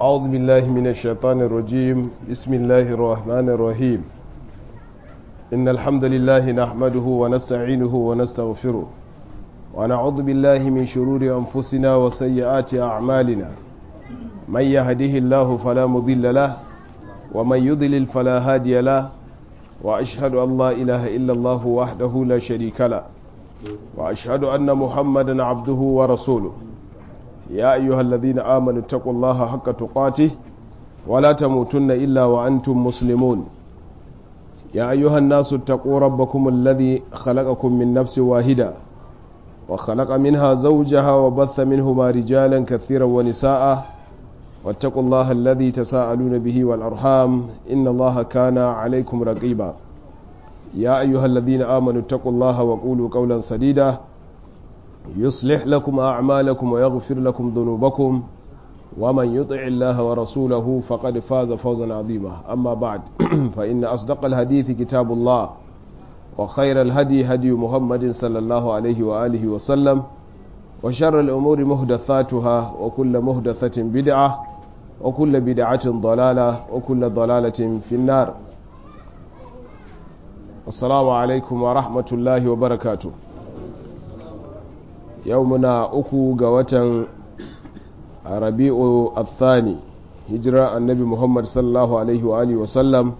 أعوذ بالله من الشيطان الرجيم بسم الله الرحمن الرحيم إن الحمد لله نحمده ونستعينه ونستغفره ونعوذ بالله من شرور أنفسنا وسيئات أعمالنا من يهده الله فلا مضل له ومن يضلل فلا هادي له وأشهد أن لا إله إلا الله وحده لا شريك له وأشهد أن محمدا عبده ورسوله يا أيها الذين آمنوا اتقوا الله حق تقاته ولا تموتن إلا وأنتم مسلمون يا أيها الناس اتقوا ربكم الذي خلقكم من نفس واحدة وخلق منها زوجها وبث منهما رجالا كثيرا ونساء واتقوا الله الذي تساءلون به والأرحام إن الله كان عليكم رقيبا يا أيها الذين آمنوا اتقوا الله وقولوا قولا سديدا يصلح لكم أعمالكم ويغفر لكم ذنوبكم ومن يطع الله ورسوله فقد فاز فوزا عظيما أما بعد فإن أصدق الحديث كتاب الله وخير الهدي هدي محمد صلى الله عليه وآله وسلم وشر الأمور مهدثاتها وكل مهدثة بدعة وكل بدعة ضلالة وكل ضلالة في النار السلام عليكم ورحمة الله وبركاته yau muna uku ga watan rabi'u athani hijirar annabi muhammad sallallahu alaihi wa alihi wasallam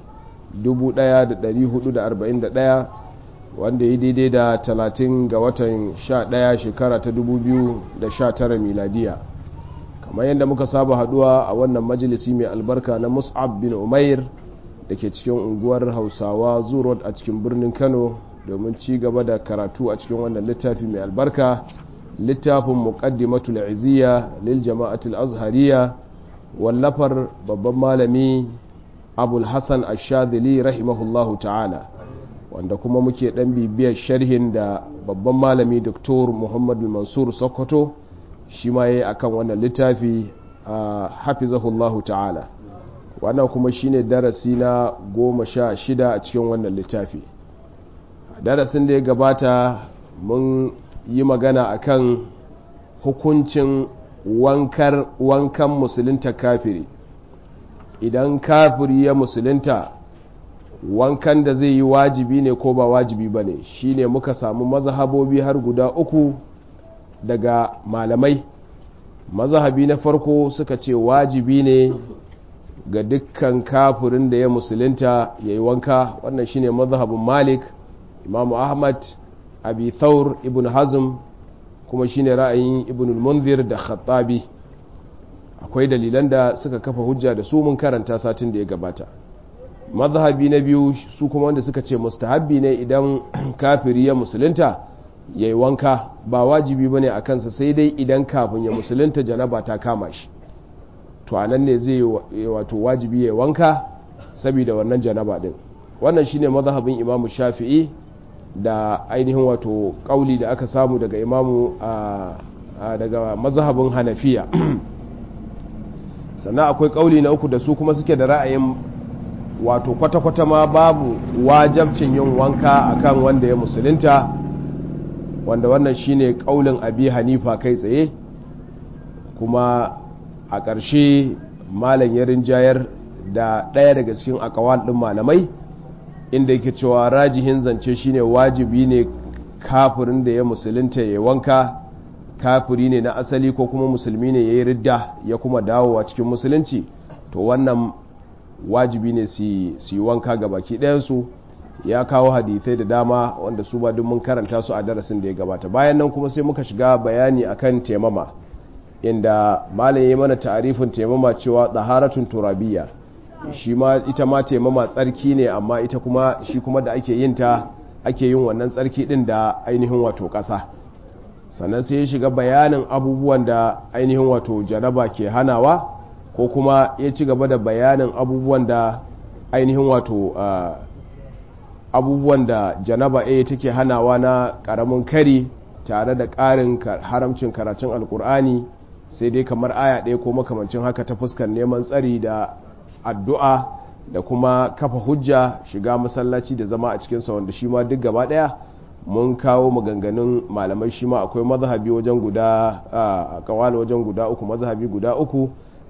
1441 wanda ya daidai da 30 ga watan 11 shekara ta 2019 miladiya kamar yadda muka saba haduwa a wannan majalisi mai albarka na mus'ab bin umair da ke cikin unguwar hausawa zurot a cikin birnin kano domin ci gaba da karatu a cikin wannan littafi mai albarka littafin muqaddimatul izziya lil jama'atul azhariya wallafar babban malami abul hasan ash-shadhili rahimahullahu ta'ala wanda kuma muke dan bibiyar sharhin da babban malami Dr. Muhammad mansur Sokoto shi ma yayi akan wannan littafi hafizahullahu ta'ala wannan kuma shine darasi na goma sha shida a cikin wannan littafi darasin da ya gabata mun yi magana akan hukuncin wankar wankan musulunta kafiri idan kafiri ya musulunta wankan da zai yi wajibi ne ko ba wajibi ba ne shi ne muka samu mazhabobi har guda uku daga malamai mazhabi na farko suka ce wajibi ne ga dukkan kafirin da ya musulunta ya yi wanka wannan shine mazhabin malik imamu ahmad abi thawr ibn hazm kuma shine ra'ayin ibn munzir da khattabi akwai dalilan da suka kafa hujja da su mun karanta satin da ya gabata mazhabi na biyu su kuma wanda suka ce mustahabbi ne idan kafiri ya musulunta ya yi wanka ba wajibi bane a kansa sai dai idan kafin ya musulunta janaba ta kama shi to anan ne zai wato wajibi ya yi wanka saboda wannan janaba din wannan shine mazhabin imamu shafi'i da ainihin wato kauli da aka samu daga imamu daga mazhabin hanafiya sannan akwai kauli na uku da su kuma suke da ra'ayin wato kwata-kwata ma babu wajabcin yin wanka akan wanda ya musulunta wanda wannan shine kaulin abi hanifa kai tsaye kuma a ƙarshe malam ya rinjayar da ɗaya daga cikin akawal ɗin malamai inda yake cewa rajihin zance shine wajibi ne kafirin da ya musulunta ya wanka kafiri ne na asali ko kuma musulmi ne ya yi ridda ya kuma dawowa cikin musulunci to wannan wajibi ne su yi wanka ga baki ɗayansu ya kawo hadithai da dama wanda su ba duk mun karanta su a darasin da ya gabata bayan nan kuma sai muka shiga bayani akan temama inda malam ya mana ta'arifin temama cewa tsaharatun turabiyya shi ma ita ma taimama tsarki ne amma ita kuma shi kuma da ake yin ta ake yin wannan tsarki din da ainihin wato ƙasa sannan sai ya shiga bayanin abubuwan da ainihin wato janaba ke hanawa ko kuma ya ci gaba da bayanin abubuwan da ainihin wato abubuwan da janaba a take hanawa na ƙaramin kari tare da ƙarin haramcin karatun alkur'ani sai dai kamar aya ɗaya ko makamancin haka ta fuskar neman tsari da addu'a da kuma kafa hujja shiga masallaci da zama a cikinsa wanda shi ma duk gaba ɗaya mun kawo maganganun malamai shi ma akwai mazhabi wajen guda a kawal wajen guda uku mazhabi guda uku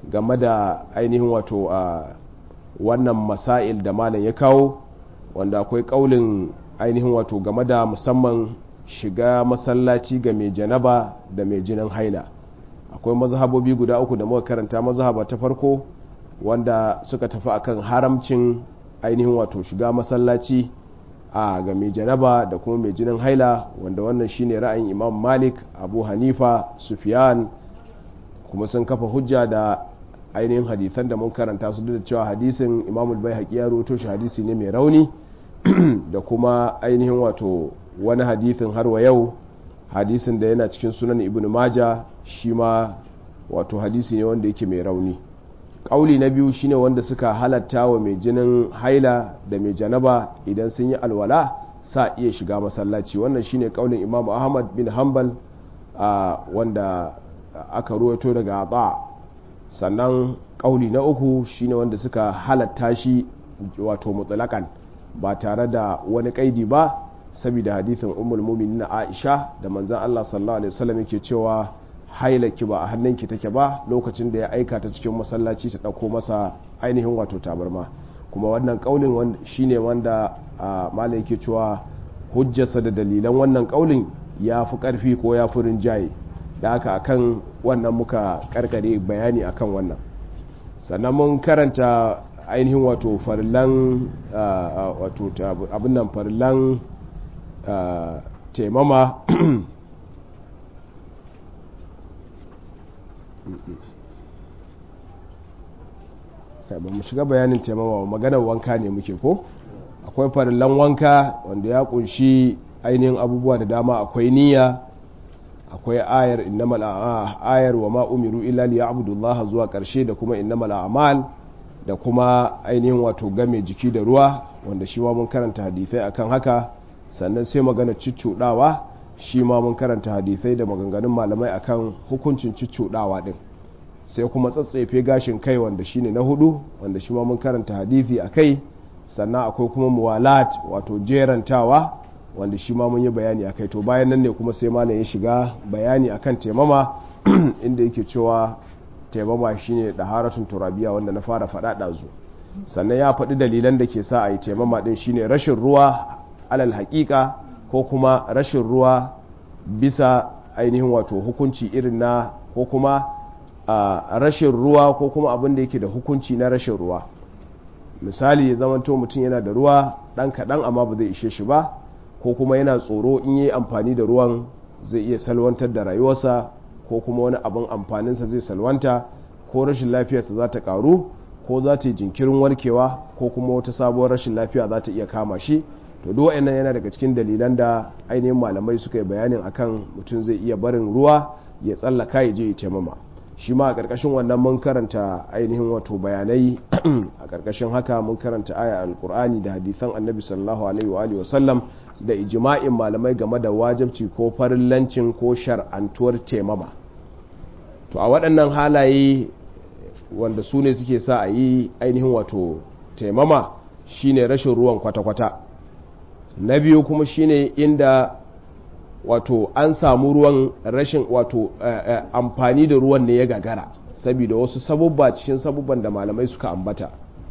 game da ainihin wato a wannan masail da malam ya kawo wanda akwai kaulin ainihin wato game da musamman shiga masallaci ga mai janaba da mai jinin haila akwai mazhabobi guda uku da muka karanta mazhaba ta farko wanda suka tafi akan haramcin ainihin wato shiga masallaci a ga mai janaba da kuma mai jinin haila wanda wannan shine ra'ayin imam malik abu hanifa sufyan kuma sun kafa hujja da ainihin hadisan da mun karanta su da cewa hadisin imamul bai haƙi ya roto shi hadisi ne mai rauni da kuma ainihin wato wani hadisin har wa yau hadisin da yana cikin sunan ibn maja shi ma wato hadisi ne wanda yake mai rauni ƙauli na biyu shine wanda suka halatta wa mai jinin haila da mai janaba idan sun yi alwala sa iya shiga masallaci wannan shine ƙaulin imam ahmad bin hanbal wanda aka ruwato daga aba sannan ƙauli na uku shine wanda suka halatta shi wato mutsalakan ba tare da wani kaidi ba saboda hadithin ummul mu'minin Aisha da manzon Allah sallallahu alaihi wasallam yake cewa hailaki ba a hannunki take ba lokacin da ya aika ta cikin masallaci ta dauko masa ainihin wato tabarma kuma wannan kaulin shine wanda malai yake cewa hujjarsa da dalilan wannan kaulin ya fi karfi ko ya fi rinjaye da haka akan wannan muka karkare bayani akan wannan sannan mun karanta ainihin wato farillan wato abin nan farillan taimama ba mu shiga bayanin taimama maganar wanka ne muke ko akwai farillan wanka wanda ya kunshi ainihin abubuwa da dama akwai niyya akwai ayar innamal ayar wa ma umiru illa liya'budullaha zuwa karshe da kuma innamal a'mal da kuma ainihin wato game jiki da ruwa wanda shi ma mun karanta hadisai akan haka sannan sai magana ciccudawa shi ma mun karanta hadisai da maganganun malamai akan hukuncin ciccudawa din sai kuma tsatsefe gashin kai wanda shine na hudu wanda shi ma mun karanta hadisi akai sannan akwai kuma muwalat wato jerantawa wanda shi ma mun yi bayani akai to bayan nan ne kuma sai malam ya shiga bayani akan temama inda yake cewa taimama shine daharatun turabiya wanda na fara faɗa ɗazu sannan ya faɗi dalilan da ke sa a yi taimama ɗin shine rashin ruwa alal haƙiƙa ko kuma rashin ruwa bisa ainihin wato hukunci irin na ko kuma rashin ruwa ko kuma abin da yake da hukunci na rashin ruwa misali ya zamanto mutum yana da ruwa ɗan kaɗan amma ba zai ishe shi ba ko kuma yana tsoro in yi amfani da ruwan zai iya salwantar da rayuwarsa ko kuma wani abin amfaninsa zai salwanta ko rashin lafiyarsa za ta karu ko za ta yi jinkirin warkewa ko kuma wata sabuwar rashin lafiya za ta iya kama shi to duk wa'annan yana daga cikin dalilan da ainihin malamai suka yi bayanin akan mutum zai iya barin ruwa ya tsallaka ya je ya taimama shi ma a ƙarƙashin wannan mun karanta ainihin wato bayanai a ƙarƙashin haka mun karanta aya alkur'ani da hadisan annabi sallallahu alaihi wa alihi wasallam da ijma'in malamai game da wajibci ko farillancin ko shar'antuwar taimama to a waɗannan halaye wanda su ne suke sa a yi ainihin wato taimama shine rashin ruwan kwata-kwata na biyu kuma shine inda wato an samu ruwan rashin wato amfani da ruwan ne ya gagara saboda wasu sabubba cikin sabubban da malamai suka ambata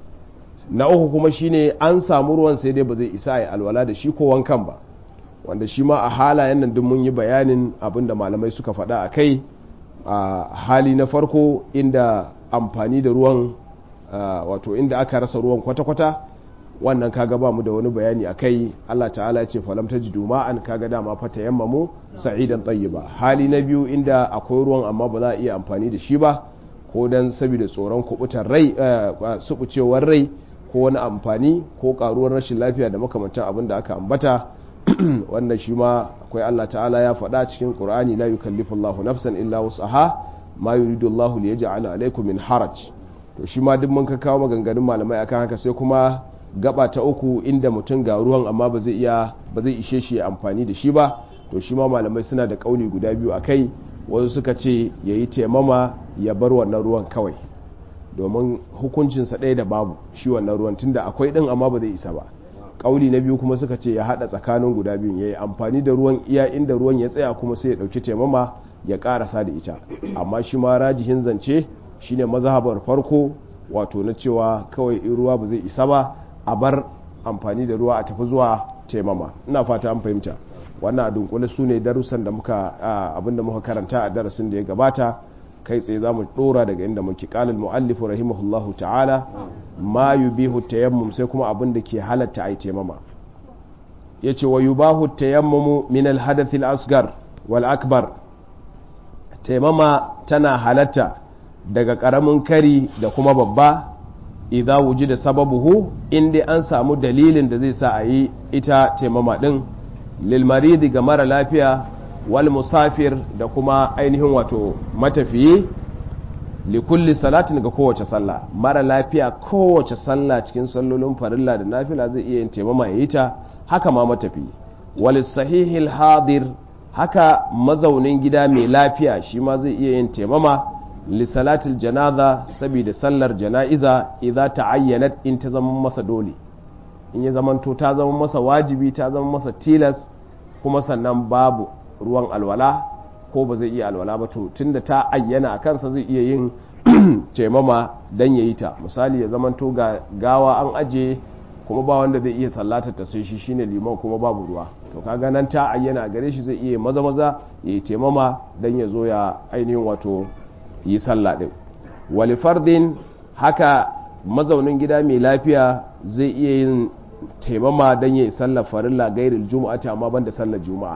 na uku kuma shine an samu ruwan sai dai ba zai isa ya alwala da shi ko wankan ba wanda shi ma a halayen nan duk mun yi bayanin abin da malamai suka faɗa a kai a hali na farko inda amfani da ruwan wato inda aka rasa ruwan kwata-kwata wannan kaga ba mu da wani bayani a kai Allah ta'ala ce falam ta ji an kaga dama fata yammamu sa'idan ba hali na biyu inda akwai ruwan amma ba za a iya amfani da shi ba ko dan saboda tsoron kubutar rai subucewar rai ko wani amfani ko karuwar rashin lafiya da makamantan abin da aka ambata wannan shi ma akwai Allah ta'ala ya faɗa cikin Qur'ani la yukallifu Allahu nafsan illa wus'aha ma yuridu Allahu li yaj'ala alaykum min haraj to shi ma duk mun ka kawo maganganun malamai akan haka sai kuma gaba ta uku inda mutum ga ruwan amma ba zai iya ba zai ishe shi amfani da shi ba to shi ma malamai suna da kauli guda biyu akai wasu suka ce yayi taimama ya bar wannan ruwan kawai domin hukuncinsa ɗaya da babu shi wannan ruwan tunda akwai ɗin amma ba zai isa ba kauli na biyu kuma suka ce ya hada tsakanin guda biyun ya yi amfani da ruwan iya inda ruwan ya tsaya kuma sai ya dauki taimama ya karasa da ita amma shi ma rajihin zance shine mazhabar farko wato na cewa kawai in ruwa ba zai isa ba a bar amfani da ruwa a tafi zuwa taimama ina fata an fahimta wannan a dunkule su ne darussan da muka abinda muka karanta a darasin da ya gabata kai tsaye za mu dora daga inda muke kalal mu'allifu rahimahullahu ta'ala ma yubihu tayammum sai kuma abin da ke halatta ai taimama yace wa yubahu tayammumu min al hadath al asgar wal akbar taimama tana halatta daga karamin kari da kuma babba idza wujida sababuhu inda an samu dalilin da zai sa a yi ita taimama din lil maridi ga mara lafiya wal musafir da kuma ainihin wato matafiyi likulli salatin ga kowace sallah mara lafiya kowace sallah cikin sallolin farilla da nafila zai iya yin taimama ya yi ta haka ma matafiyi wal sahihil hadir haka mazaunin gida mai lafiya shi ma zai iya yin taimama li salatil janaza saboda sallar jana'iza idza ta'ayyanat in ta zama masa dole in ya zamanto ta zama masa wajibi ta zama masa tilas kuma sannan babu ruwan alwala ko ba zai iya alwala ba to tunda ta ayyana a kansa zai iya yin taimama dan ya yi ta misali ya zamanto ga gawa an aje kuma ba wanda zai iya sallata ta sai shi shine liman kuma babu ruwa to kaga nan ta ayyana gare shi zai iya maza maza ya yi taimama dan ya zo ya ainihin wato yi sallah din wali fardin haka mazaunin gida mai lafiya zai iya yin taimama dan ya yi sallar farilla gairil juma'a amma banda sallar juma'a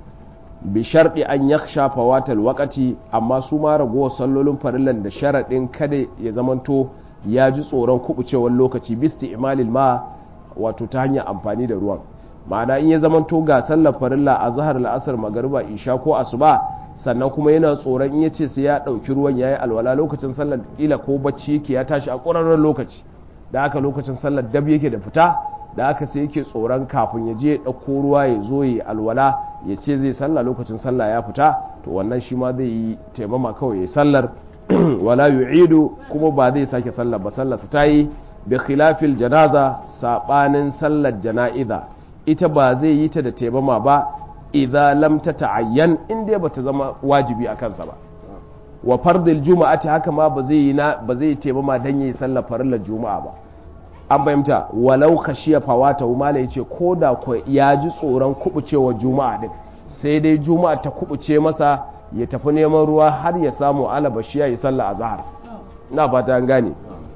bi sharɗi an ya shafa watal wakati amma su ma ragowar sallolin farillan da sharaɗin kada ya zamanto ya ji tsoron kubucewar lokaci bisti imalil ma wato ta hanyar amfani da ruwan ma'ana in ya zamanto ga sallar farilla a zahar la'asar magariba isha ko asuba sannan kuma yana tsoron in ya ce sai ya ɗauki ruwan ya yi alwala lokacin sallar ila ko bacci yake ya tashi a ƙwararren lokaci da haka lokacin sallar dab yake da fita da aka sai yake tsoron kafin ya je ya ɗauko ruwa ya zo ya alwala ya ce zai sallah lokacin sallah ya fita to wannan shi ma zai yi taimama kawai ya sallar wala yu'idu kuma ba zai sake sallar ba sallar sa tayi bi khilafil janaza sabanin sallar jana'iza ita ba zai yi ta da taimama ba idza lam tata'ayyan in dai bata zama wajibi a kansa ba wa fardil juma'ati haka ma ba zai yi na ba zai taimama dan yayi sallar farillar juma'a ba an fahimta walau khashiya fawata mala yace ko da ko ya ji tsoron kubucewa juma'a din sai dai juma'a ta kubuce masa ya tafi neman ruwa har ya samu alabashi ya yi sallah azhar ina fata an gane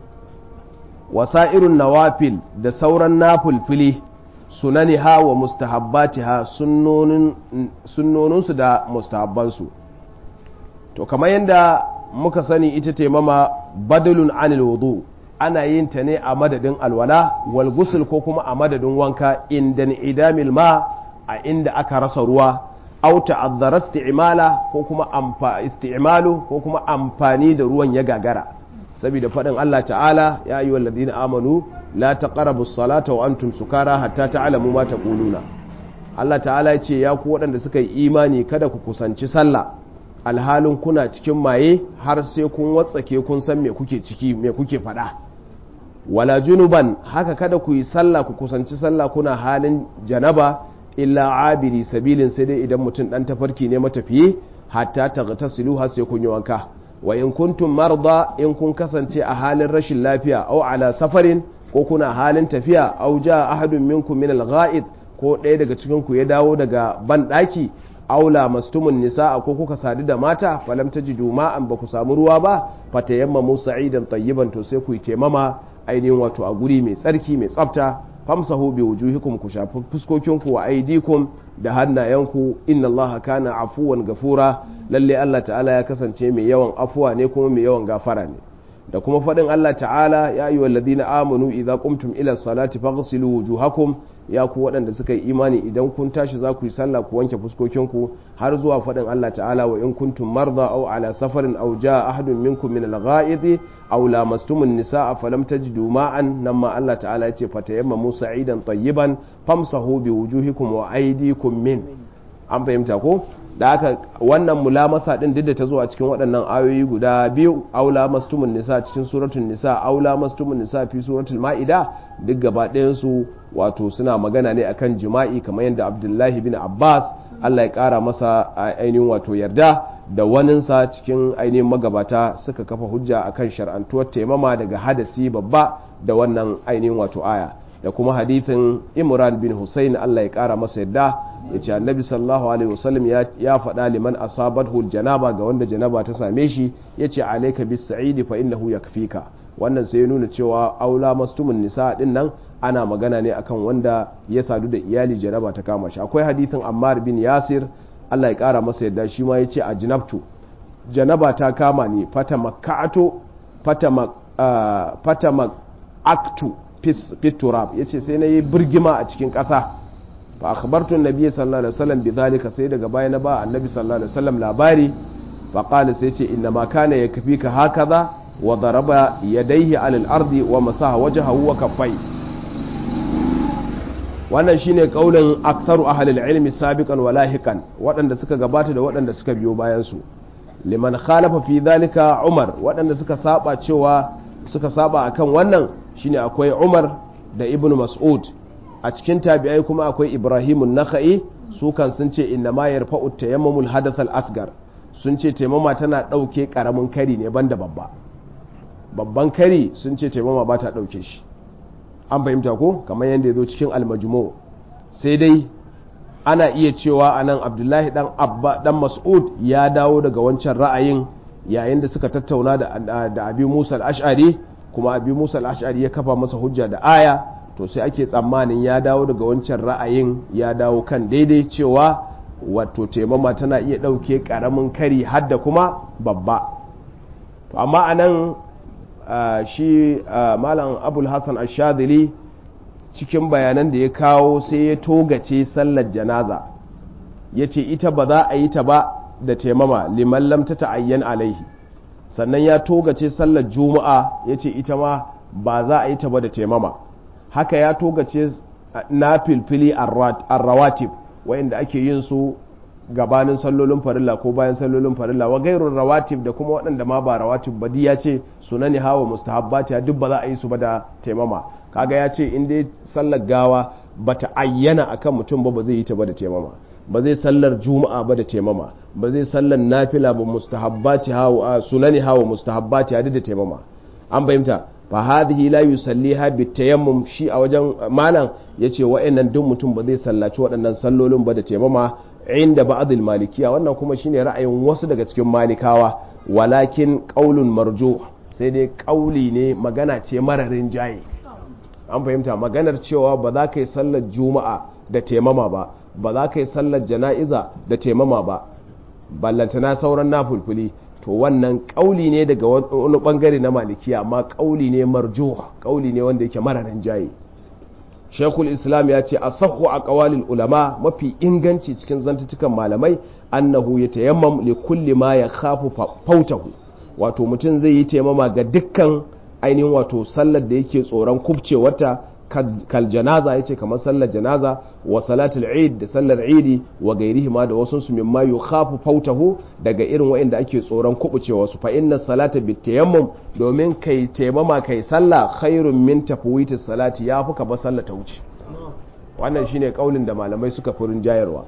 wasa'irun nawafil da sauran nafulfili sunaniha wa mustahabbatiha sunnonin sunnoninsu da mustahabbansu to kamar yadda muka sani ita taimama badalun anil wudu ana yin ta ne a madadin alwala wal gusul ko kuma a madadin wanka inda idamil ma a inda aka rasa ruwa au ta'azzara isti'mala ko kuma amfa isti'malu ko kuma amfani da ruwan ya gagara saboda faɗin Allah ta'ala ya ayyuhal ladina amanu la taqrabu as-salata wa antum sukara hatta ta'lamu ma taquluna Allah ta'ala ya ce ya ku waɗanda suka yi imani kada ku kusanci sallah alhalin kuna cikin maye har sai kun watsake kun san me kuke ciki me kuke faɗa wala junuban haka kada ku yi sallah ku kusanci sallah kuna halin janaba illa abiri sabilin sai dai idan mutum dan tafarki ne matafiye hatta taghtasilu har sai kun yi wanka wa in kuntum marda in kun kasance a halin rashin lafiya au ala safarin ko kuna halin tafiya au ja ahadun minkum min al-gha'id ko ɗaya daga cikin ku ya dawo daga ban daki aula mastumun nisa'a ko kuka sadu da mata falam tajidu ma'an ba ku samu ruwa ba fatayammamu sa'idan tayyiban to sai ku yi taimama ainihin wato a guri mai tsarki mai tsafta famsahu bi wujuhikum ku shafi fuskokinku wa aidikum da hannayenku inna Allah kana afuwan gafura lalle Allah ta'ala ya kasance mai yawan afuwa ne kuma mai yawan gafara ne da kuma faɗin Allah ta'ala ya ayyuhal ladina amanu idza qumtum ila salati faghsilu wujuhakum ya ku waɗanda suka yi imani idan kun tashi za ku yi sallah ku wanke fuskokinku har zuwa faɗin Allah ta'ala wa in kuntum marda aw ala safarin aw jaa ahadun minkum min al-gha'id aw lamastumun nisaa falam tajidu ma'an nan ma Allah ta'ala yace fatayammamu sa'idan tayyiban famsahu bi wujuhikum wa aydikum min an fahimta ko da haka wannan mulamasa din duk da ta zo a cikin waɗannan ayoyi guda biyu aula mastumun nisa cikin suratul nisa aula mastumun nisa fi suratul ma'ida duk gaba ɗayan su wato suna magana ne akan jima'i kamar yadda abdullahi bin abbas allah ya ƙara masa ainihin wato yarda da waninsa cikin ainihin magabata suka kafa hujja akan shar'antuwar taimama daga hadasi babba da wannan ainihin wato aya da kuma hadithin imran bin husayn Allah ya kara masa yadda ya ce annabi sallallahu alaihi wasallam ya faɗa liman asabathu janaba ga wanda janaba ta same shi ya ce alaika bis sa'idi fa innahu yakfika wannan sai ya nuna cewa aula mastumun nisa din nan ana magana ne akan wanda ya sadu da iyali janaba ta kama shi akwai hadithin ammar bin yasir Allah ya kara masa yadda shi ma ya ce a jinabtu janaba ta kama ni fata makka'atu fata aktu fiturab ya ce sai na yi birgima a cikin ƙasa fa akhbartu nabi sallallahu alaihi wasallam bi zalika sai daga baya na ba annabi sallallahu alaihi wasallam labari fa qala sai ce inna ma kana yakfika hakaza wa daraba yadayhi ala al-ardi wa masaha wajhahu wa kaffai wannan shine kaulin aktharu ahli al-ilmi sabiqan wa lahiqan waɗanda suka gabata da waɗanda suka biyo bayan su liman khalafa fi dhalika umar waɗanda suka saba cewa suka saba akan wannan shine akwai umar da ibn mas'ud a cikin tabi'ai kuma akwai ibrahimun nakha'i su kan sun ce inna ma yarfa'u tayammumul hadath al asgar sun ce taimama tana dauke karamin kari ne banda babba babban kari sun ce taimama ba ta dauke shi an fahimta ko kamar yadda ya zo cikin almajmu sai dai ana iya cewa anan abdullahi dan abba dan mas'ud ya dawo daga wancan ra'ayin yayin da suka tattauna da, da abi musa al-ash'ari kuma abi musa al-ash'ari ya kafa masa hujja da aya to sai ake tsammanin ya dawo daga wancan ra'ayin ya dawo kan daidai cewa wato taimama tana iya ɗauke ƙaramin kari hadda kuma babba to amma a nan shi malam abul hassan ashadili cikin bayanan da ya kawo sai ya togace sallar janaza ya ce ita ba za a yi ta ba da taimama liman lam ta ta'ayyan alaihi sannan ya togace sallar juma'a ya ce ita ma ba za a yi ta ba da taimama haka ya togace na filfili arrawatib wayanda ake yin su gabanin sallolin farilla ko bayan sallolin farilla wa gairun rawatib da kuma waɗanda ma ba rawatib ba ya ce sunani hawa mustahabbati duk ba za a yi su ba da taimama kaga ya ce in dai sallar gawa bata ayyana akan mutum ba ba zai yi ta ba da taimama ba zai sallar juma'a ba da taimama ba zai sallar nafila ba mustahabbati hawa sunani hawa mustahabbati duk da taimama an fahimta fa hadhihi la yusalliha bitayammum shi a wajen malam yace wa'annan duk mutum ba zai sallaci waɗannan sallolin ba da taimama inda ba'dil malikiya wannan kuma shine ra'ayin wasu daga cikin malikawa walakin qaulun marju sai dai kauli ne magana ce mararin jaye an fahimta maganar cewa ba za ka yi sallar juma'a da taimama ba ba za ka yi sallar jana'iza da taimama ba ballantana sauran nafulfuli to wannan kauli ne daga wani bangare na malikiya amma kauli ne marjo kauli ne wanda yake mararin jaye shekul islam ya ce a sahu a kawalin ulama mafi inganci cikin zantutukan malamai annahu ya tayammam li kulli ma ya khafu fautahu wato mutum zai yi taimama ga dukkan ainihin wato sallar da yake tsoron kubcewarta kal janaza yace kamar sallar janaza wa salatul eid da sallar idi wa gairihi ma da wasu su mimma yukhafu fautahu daga irin waɗanda ake tsoron kubucewa su fa inna salata bitayammum domin kai taimama kai sallah khairun min tafwitis salati ya fuka ba sallah ta wuce wannan shine kaulin da malamai suka furin jayarwa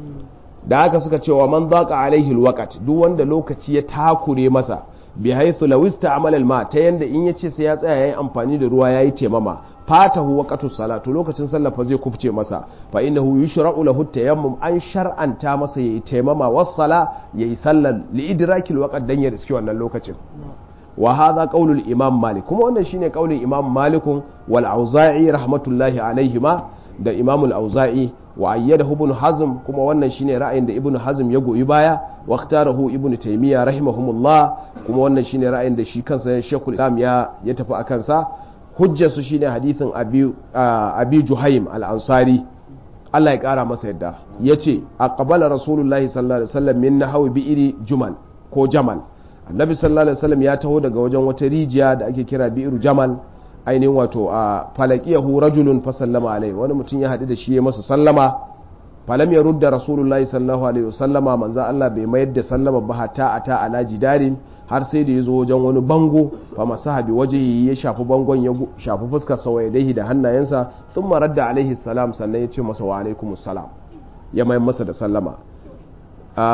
da haka suka ce wa man zaqa alaihi alwaqt duk wanda lokaci ya takure masa bi haythu law ista'mala alma ta yanda in yace sai ya tsaya yayi amfani da ruwa yayi taimama fatahu waqtu salatu lokacin sallah fa zai kufce masa fa innahu yushra'u lahu tayammum an shar'anta masa yayi taimama was sala yayi sallar li idrakil waqt dan ya riski wannan lokacin wa hadha qaulul imam malik kuma wannan shine qaulin imam malikun wal auza'i rahmatullahi alaihima da imam al auza'i wa ayyadahu ibn hazm kuma wannan shine ra'ayin da ibn hazm ya goyi baya wa ikhtarahu ibn taymiya rahimahumullah kuma wannan shine ra'ayin da shi kansa shekul islam ya ya tafi akan sa hujjar su shine hadithin abi abi juhaim al-ansari Allah ya kara masa yadda yace aqbala rasulullahi sallallahu alaihi wasallam min nahwi bi'ri jumal ko jamal annabi sallallahu alaihi wasallam ya taho daga wajen wata rijiya da ake kira bi'ru jamal ainihin wato a falakiyahu rajulun fa sallama alaihi wani mutum ya haɗu da shi ya masa sallama falam ya rudda rasulullahi sallallahu alaihi wasallama manzo Allah bai mayar da sallama ba hatta ata ala jidarin har sai da ya zo wajen wani bango fa masaha bi wajhihi ya shafi bangon ya shafi fuskar sa dai da hannayensa thumma radda alaihi salam sannan ya ce masa wa alaikumus salam ya mayar masa da sallama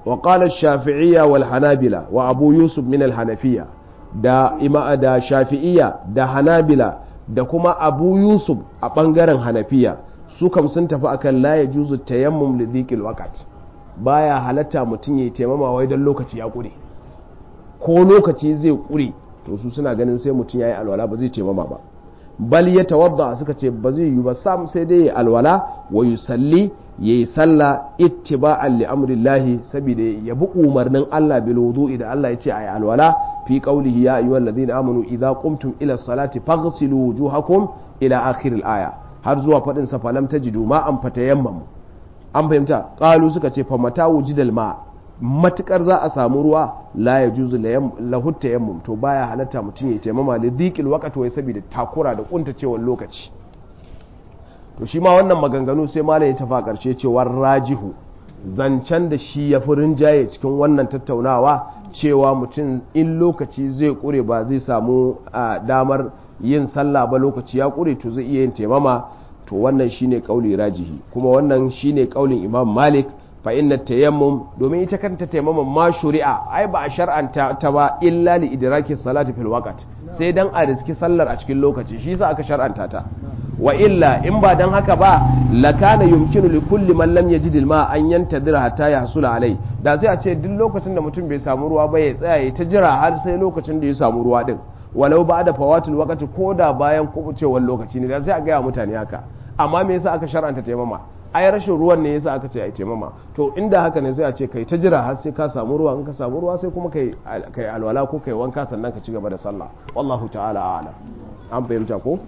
wa qala shafi'iyya wal hanabila wa abu yusuf min al hanafiya da ima da shafi'iyya da hanabila da kuma abu yusuf a bangaren hanafiya su kam sun tafi akan la yajuzu tayammum li dhiqil waqt baya halatta mutum ya taimama wai dan lokaci ya kure ko lokaci zai kure to su suna ganin sai mutum yayi alwala ba zai taimama ba bal ya tawadda suka ce ba zai yi ba sam sai dai ya alwala wa yusalli yayi sallah ittiba'an li amrillahi saboda ya bi umarnin Allah bil wudu'i da Allah ya ce ayi alwala fi qawlihi ya ayyuhal ladina amanu idza qumtum ila salati faghsilu wujuhakum ila akhir al aya har zuwa fadin sa falam tajidu ma an fatayammamu an fahimta qalu suka ce fa mata wujidal ma matukar za a samu ruwa la ya juzu lahutta yammum to baya halatta mutum ya taimama da dhiqil waqt wai saboda takura da kuntacewar lokaci to shi ma wannan maganganu sai malam ya tafa karshe cewar rajihu zancen da shi ya fi rinjaye cikin wannan tattaunawa cewa mutum in lokaci zai kure ba zai samu damar yin sallah ba lokaci ya kure to zai iya yin taimama to wannan shine kauli rajihi kuma wannan shine kaulin imam malik fa inna tayammum domin ita kanta tayammum ma shuri'a ai ba a shar'anta ta ba illa li idraki salati fil waqt sai dan a riski sallar a cikin lokaci shi yasa aka shar'anta ta wa illa in ba dan haka ba lakana yumkinu li kulli man lam yajid al ma an yantadira hatta yahsula alai da sai a ce duk lokacin da mutum bai samu ruwa ba ya tsaya ya ta jira har sai lokacin da ya samu ruwa din walau ba da fawatul waqti ko da bayan kubucewar lokaci ne da sai a ga mutane haka amma me yasa aka shar'anta taimama ai rashin ruwan ne yasa aka ce ai taimama to inda haka ne sai a ce kai ta jira har sai ka samu ruwa in ka samu ruwa sai kuma kai kai alwala ko kai wanka sannan ka ci gaba da sallah wallahu ta'ala a'lam an fahimta ko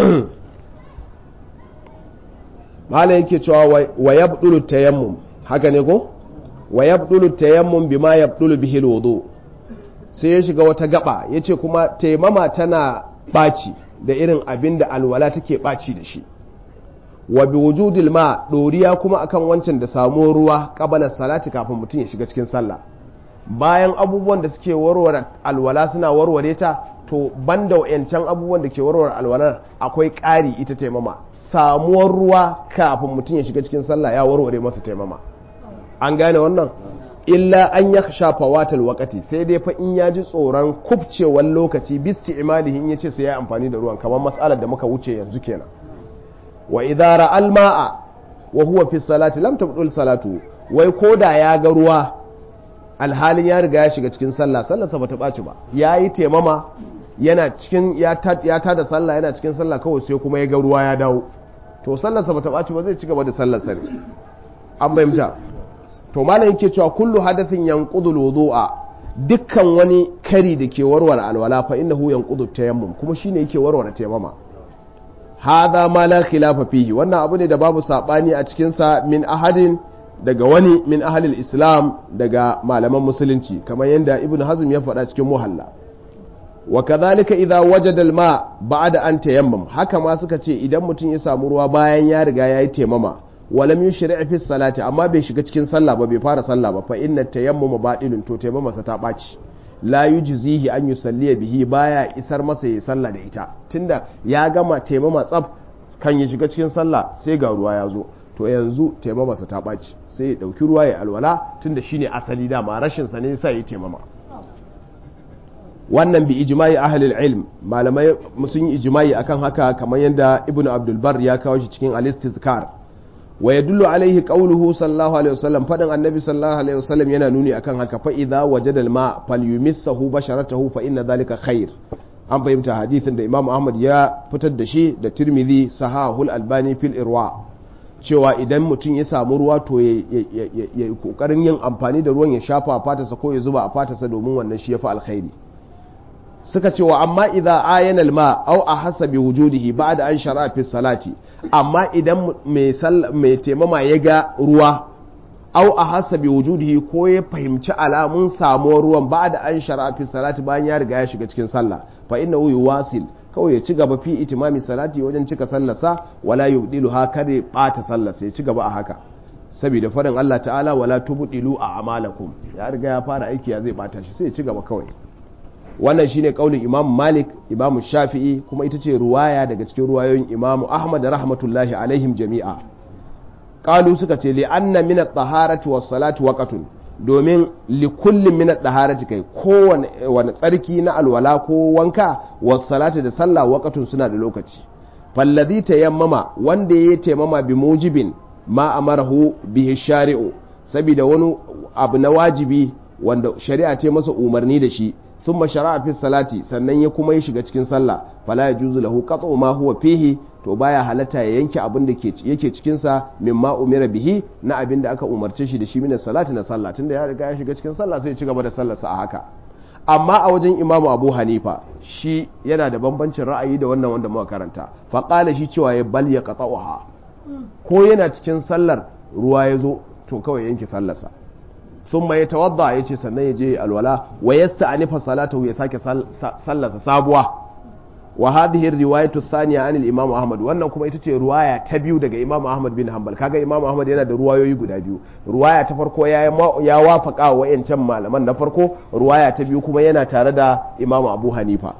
mala yake cewa wa yabdulu tayammum haka ne ko wa yabdulu tayammum bima yabdulu bihi alwudu sai ya shiga wata gaba yace kuma taimama tana baci da irin abin da alwala take baci da shi wa bi wujudil ma doriya kuma akan wancan da samu ruwa qabala salati kafin mutum ya shiga cikin sallah bayan abubuwan da suke warware alwala suna warware ta to banda wayancan abubuwan da ke warware alwalar akwai ƙari ita taimama samuwar ruwa kafin mutum ya shiga cikin sallah ya warware masa taimama an gane wannan illa an ya shafa watal wakati sai dai fa in ya ji tsoron kubcewar lokaci bisti imalihi in ya ce sai ya amfani da ruwan kamar matsalar da muka wuce yanzu kenan wa idara alma'a wa huwa fi salati lam tabdul salatu wai koda ya ga ruwa alhalin ya riga ya shiga cikin sallah sallarsa bata ɓaci ba ya yi taimama yana cikin ya ta da sallah yana cikin sallah kawai sai kuma ya ga ruwa ya dawo to sallarsa bata ɓaci ba zai ci gaba da sallarsa ne an fahimta to malam yake cewa kullu hadathin yanqudul wudu'a dukkan wani kari da ke warware alwala fa innahu yanqudu tayammum kuma shine yake warware tayammama hadha ma la khilafa fihi wannan abu ne da babu sabani a cikin sa min ahadin daga wani min ahlil islam daga malaman musulunci kamar yadda ibnu hazm ya faɗa cikin muhalla wa kadhalika idza wajada al-ma ba'da an tayammam haka ma suka ce idan mutum ya samu ruwa bayan ya riga yayi tayammama walam yushri' fi salati amma bai shiga cikin sallah ba bai fara sallah ba fa inna tayammuma batilun to tayammama sa ta baci la yujzihi an yusalliya bihi baya isar masa yayi sallah da ita tunda ya gama tayammama tsaf kan ya shiga cikin sallah sai ga ruwa ya zo to yanzu taimama sa ta ɓaci sai ya ɗauki ruwa ya alwala tunda shine asali dama rashin sa ne sai ya taimama wannan bi ijma'i ahlul ilm malamai sun yi ijma'i akan haka kamar yadda ibn abdul bar ya kawo shi cikin al-istizkar wa yadullu alaihi qawluhu sallallahu alaihi wasallam fadin annabi sallallahu alaihi wasallam yana nuni akan haka fa idza wajada al-ma falyumissahu basharatahu fa inna dhalika khair an fahimta hadithin da imam ahmad ya fitar da shi da tirmidhi sahahul albani fil irwa cewa idan mutum ya samu ruwa to ya yi kokarin yin amfani da ruwan ya shafa a fatarsa ko ya zuba a fatarsa domin wannan shi ya fi alkhairi suka cewa amma idan ayan alma au a hasabi wujudihi ba'da an shara fi salati amma idan mai taimama ya ga ruwa au a hasabi wujudihi ko ya fahimci alamun samuwar ruwan ba'da an shara fi salati bayan ya riga ya shiga cikin sallah fa innahu yuwasil kawai ya ci gaba fi itimami salati wajen cika sallarsa wala yubdilu ha kare bata sallarsa ya ci gaba a haka saboda farin Allah ta'ala wala tubdilu a amalakum ya riga ya fara aiki ya zai bata shi sai ya ci gaba kawai wannan shine kaulin Imam Malik Imam Shafi'i kuma ita ce ruwaya daga cikin ruwayoyin Imam Ahmad rahmatullahi alaihim jami'a qalu suka ce li anna min at-taharati was-salati waqtun domin likullin min ad-daharati kai kowane wani tsarki na alwala ko wanka was salati da sallah waqatun suna da lokaci fallazi tayammama wanda ya taimama bi mujibin ma amarahu bihi shari'u saboda wani abu na wajibi wanda shari'a ce masa umarni da shi thumma shara'a fi salati sannan ya kuma ya shiga cikin sallah fala yajuzu lahu qat'u ma huwa fihi to baya halatta ya yanke abin da yake cikin sa mimma umira bihi na abin da aka umarce shi da shi min salati na sallah tunda ya riga ya shiga cikin sallah sai ya ci gaba da sallarsa a haka amma a wajen imamu abu hanifa shi yana da bambancin ra'ayi da wannan wanda muka karanta faƙala shi cewa ya bal ya qata'uha ko yana cikin sallar ruwa ya zo to kawai yanke sallarsa sun mai tawadda ya ce sannan ya je alwala wa yasta anifa salatahu ya sake sallarsa sabuwa wa hadhihi riwayatu thaniya anil imam ahmad wannan kuma ita ce ruwaya ta biyu daga imam ahmad bin hanbal kaga imam ahmad yana da ruwayoyi guda biyu ruwaya ta farko ya ya wafaka wa wayancan malaman na farko ruwaya ta biyu kuma yana tare da imam abu hanifa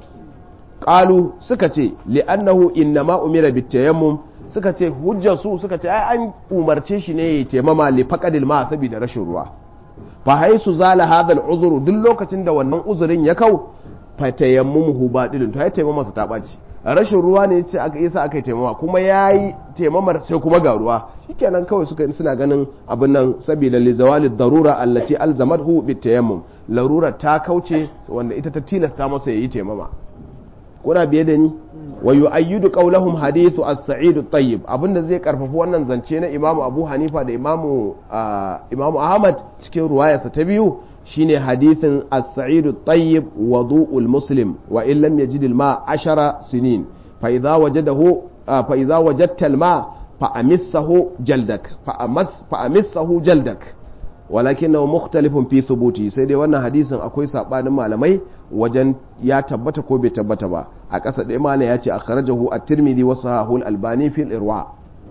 qalu suka ce li'annahu innama umira bitayammum suka ce hujjar su suka ce ai an umarce shi ne ya taimama li faqadil ma saboda rashin ruwa fa haisu zala hadha al duk lokacin da wannan uzurin ya kau fatayammuhu badilun to ya taimama sa ta ɓaci rashin ruwa ne ce aka yasa aka yi taimama kuma yayi taimamar sai kuma ga ruwa shikenan kawai suka suna ganin abin nan saboda li zawali darura allati alzamathu bitayammum larura ta kauce wanda ita ta tilasta masa yayi taimama kuna biye da ni wa yu'ayyidu qawlahum hadithu as-sa'id at-tayyib abinda zai karfafa wannan zance na Imam Abu Hanifa da Imam Imam Ahmad cikin ruwayarsa ta biyu shine hadithin as-sa'id at-tayyib wudu'ul muslim wa in lam yajid al-ma 10 sinin fa idha wajadahu fa idha wajadta al-ma fa amissahu jaldak fa amas fa amissahu jaldak walakinahu mukhtalifun fi thubuti sai dai wannan hadisin akwai sabanin malamai wajen ya tabbata ko bai tabbata ba a ƙasa ɗaya malam ya ce akhrajahu at-tirmidhi wa sahahu al-albani fi al-irwa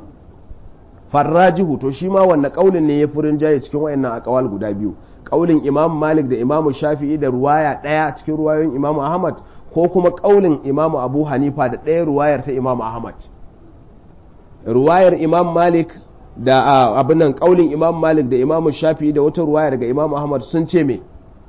farrajihu to shi ma wannan kaulin ne ya furin jaye cikin wayannan aqwal guda biyu kaulin imam malik da imam shafi'i da ruwaya ɗaya cikin ruwayoyin imam ahmad ko kuma kaulin imam abu hanifa da ɗaya ruwayar ta imam ahmad ruwayar imam malik da abin nan kaulin imam malik da imam shafi'i da wata ruwaya daga imam ahmad sun ce me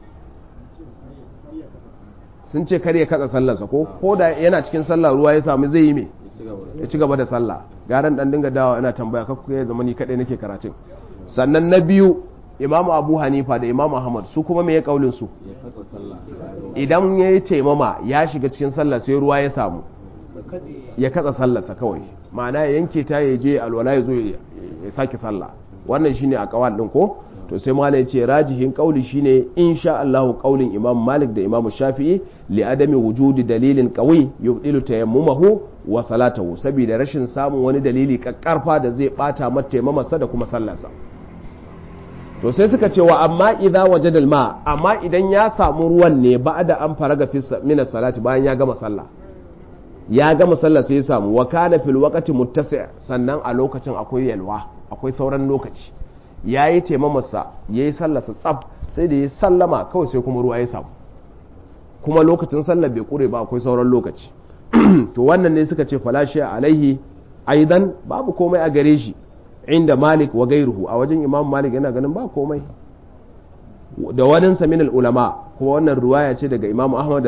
sun ce kar ya katsa sallarsa ko ko da yana cikin sallah ruwa ya samu zai yi me ya ci gaba da sallah garan dan dinga dawa yana tambaya kakku ya zama ni kadai nake karatun sannan na biyu imam abu hanifa da imam ahmad su kuma me ya kaulin su idan ya yi taimama ya shiga cikin sallah sai ruwa ya samu ya katsa sallarsa kawai ma'ana ya yanke ta ya je alwala ya zo ya sake sallah wannan shine a kawal din ko to sai mala ya ce rajihin kauli shine insha Allah kaulin imam malik da imam shafi'i li adami wujudi dalilin qawi yubdilu tayammumahu wa salatahu saboda rashin samun wani dalili kakkarfa da zai bata mata taimamarsa da kuma sallarsa to sai suka ce wa amma idza wajada ma amma idan ya samu ruwan ne ba'da an faraga fi min salati bayan ya gama sallah ya gama sallah sai ya samu wa kana fil waqti muttasi' sannan a lokacin akwai yalwa akwai sauran lokaci ya yi taimamarsa ya yi sallarsa tsab sai da ya sallama kawai sai kuma ruwa ya samu kuma lokacin sallar bai kure ba akwai sauran lokaci to wannan ne suka ce falashe alaihi aidan babu komai a gare shi inda malik wa gairuhu a wajen imam malik yana ganin ba komai da wanin samin ulama kuma wannan ruwaya ce daga imam ahmad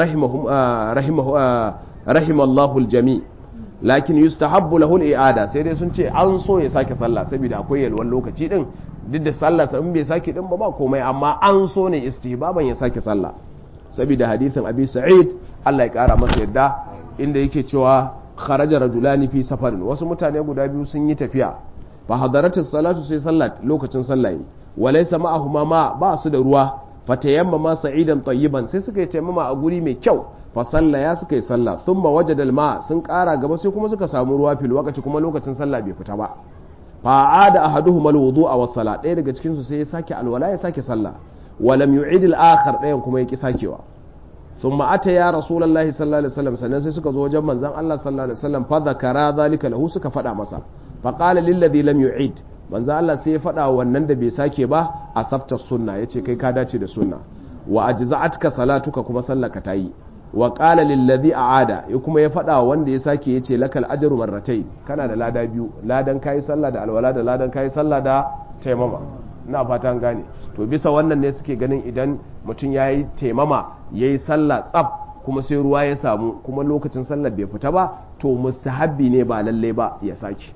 rahimallahu aljami lakin yustahabbu lahu al-i'ada sai dai sun ce an so ya sake sallah saboda akwai yalwan lokaci din duk da sallah in bai sake din ba ba komai amma an so ne istihbaban ya sake sallah saboda hadithin abi sa'id Allah ya kara masa yadda inda yake cewa kharaja rajulani fi safarin wasu mutane guda biyu sun yi tafiya fa hadaratu salatu sai sallah lokacin sallah yi walaysa ma'ahuma ma ba su da ruwa fatayamma ma sa'idan tayyiban sai suka yi tayammama a guri mai kyau fasalla ya suka yi sallah sun ma waje dalma sun kara gaba sai kuma suka samu ruwa fil wakati kuma lokacin sallah bai fita ba fa'a da ahaduhu mal wudu a wasala ɗaya daga cikin su sai ya sake alwala ya sake sallah walam yu'id al akhar ɗayan kuma ya ki sakewa thumma ata ya rasulullahi sallallahu alaihi wasallam sannan sai suka zo wajen manzon Allah sallallahu alaihi wasallam fa zakara zalika lahu suka faɗa masa fa qala lil ladhi lam yu'id manzon Allah sai ya faɗa wannan da bai sake ba asabta sunna yace kai ka dace da sunna wa ajza'atka salatuka kuma sallaka tayi wa qala lillazi a'ada ya kuma ya faɗa wanda ya sake yace lakal ajru marratai kana da lada biyu ladan kai sallah da alwala da ladan kai sallah da taimama ina fata an gane to bisa wannan ne suke ganin idan mutum ya yi taimama ya yi sallah tsaf kuma sai ruwa ya samu kuma lokacin sallar bai fita ba to mustahabbi ne ba lallai ba ya sake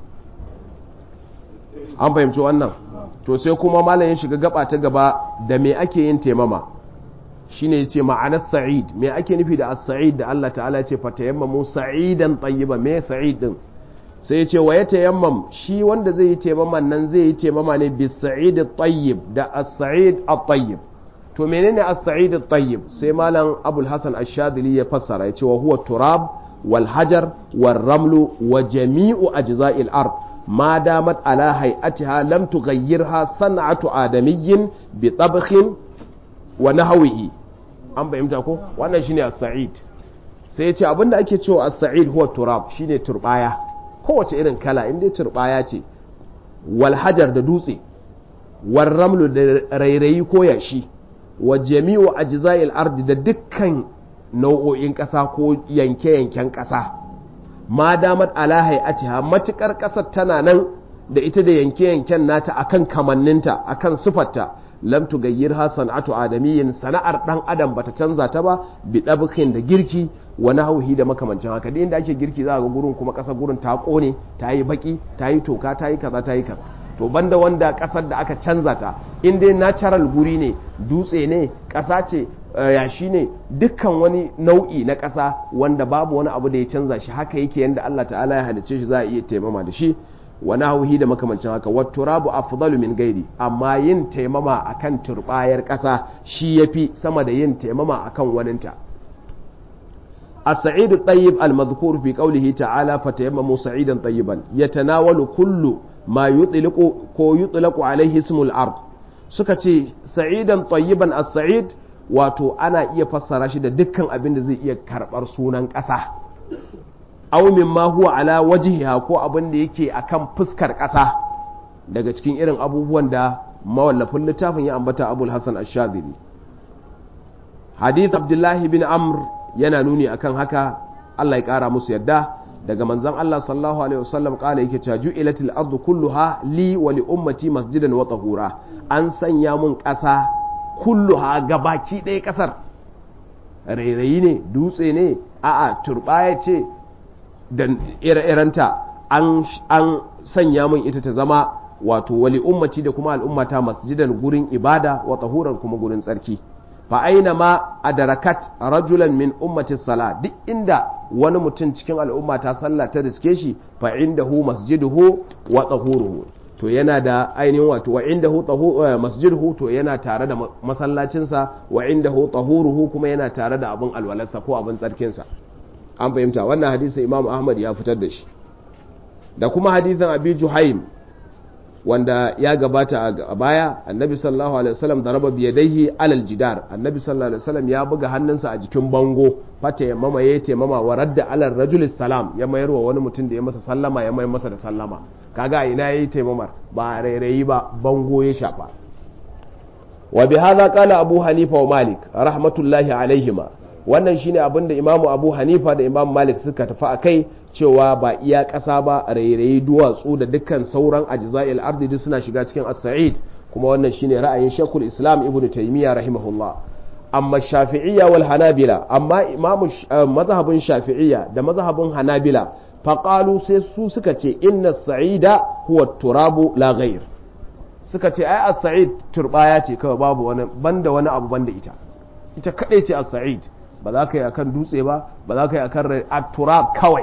an fahimci wannan to sai kuma malam ya shiga gaba ta gaba da me ake yin taimama shine yace ma'anar sa'id me ake nufi da as-sa'id da Allah ta'ala ce fa tayammamu sa'idan tayyiba me sa'id din sai yace wa yatayammam shi wanda zai yi taimaman nan zai yi taimama ne bis sa'id at-tayyib da as-sa'id at-tayyib to menene as-sa'id at-tayyib sai malam Abul Hasan Ash-Shadili ya fassara yace wa huwa turab wal hajar wal ramlu wa jami'u ajza'il ard ما دامت على هيئتها لم تغيرها صنعة آدمي بطبخ ونحوه an fahimta ko wannan shine as-sa'id sai yace abinda ake cewa as-sa'id huwa turab shine turbaya kowace irin kala in dai turbaya ce wal hajar da dutse wal ramlu da rairayi ko yashi wa jami'u ajza'il ardi da dukkan nau'o'in ƙasa ko yanke-yanken ƙasa ma damat ala hay'atiha matukar kasar tana nan da ita da yanke-yanken nata akan kamanninta akan sifarta lam tugayyirha san'atu adamiyyin sana'ar dan adam bata canza ta ba bi dabkin da girki wa nahwihi da makamancin haka da inda ake girki za ga gurin kuma kasar gurin ta kone ta yi baki ta yi toka ta yi kaza ta yi kaza to banda wanda kasar da aka canza ta in dai natural guri ne dutse ne kasa ce yashi ne dukkan wani nau'i na ƙasa wanda babu wani abu da ya canza shi haka yake yadda Allah ta'ala ya halice shi za a iya taimama da shi wani hauhi da makamancin haka wattu rabu afdalu min gairi amma yin taimama akan turbayar ƙasa shi yafi sama da yin taimama akan waninta السعيد الطيب المذكور في قوله تعالى فتيمموا سعيدا طيبا يتناول كل ما يطلق كو يطلق عليه اسم الأرض سكتي سعيدا طيبا السعيد wato ana iya fassara shi da dukkan abin da zai iya karɓar sunan ƙasa aumin ma huwa ala wajihiha ko abin da yake akan fuskar ƙasa daga cikin irin abubuwan da mawallafin littafin ya ambata abul hasan ash-shadhili hadith abdullahi bin amr yana nuni akan haka Allah ya ƙara musu yadda daga manzon Allah sallallahu alaihi wasallam kala yake cewa ju'ilatil ardu kulluha li wa li ummati masjidan wa tahura an sanya mun ƙasa kulluha gabaki ɗaya ƙasar rairayi ne dutse ne a'a turbaya ce da ire-irenta an sanya min ita ta zama wato wali ummati da kuma al'ummata masjidan gurin ibada wa tahuran kuma gurin tsarki fa aina ma adarakat rajulan min ummati sala duk inda wani mutum cikin al'ummata sallah ta riske shi fa indahu masjiduhu wa tahuruhu to yana da ainihin wato wa indahu masjiduhu to yana tare da masallacinsa wa indahu tahuruhu kuma yana tare da abin alwalarsa ko abin tsarkinsa an fahimta wannan hadisin imam ahmad ya fitar da shi da kuma hadisin abi juhaim wanda ya gabata a baya annabi sallallahu alaihi wasallam da raba biyadaihi alal jidar annabi sallallahu alaihi wasallam ya buga hannunsa a jikin bango fata ya mama ya taimama wa radda alal rajulis salam ya mayar wa wani mutum da ya masa sallama ya mayar masa da sallama kaga ina yayi taimamar ba rairayi ba bango ya shafa wa bi hadha qala abu hanifa wa malik rahmatullahi alaihima wannan shine abin da imamu abu hanifa da imamu malik suka tafi a kai cewa ba iya ƙasa ba rairayi duwatsu da dukkan sauran ajza'il ardi duk suna shiga cikin as-sa'id kuma wannan shine ra'ayin shekul islam ibn taymiya rahimahullah amma shafi'iyya wal hanabila amma imamu mazhabin shafi'iyya da mazhabin hanabila faqalu sai su suka ce inna sa'ida huwa turabu la ghayr suka ce ai as-sa'id turbaya ce kawai babu wani banda wani abu banda ita ita kadai ce as-sa'id ba za ka yi akan dutse ba ba za ka yi akan turab kawai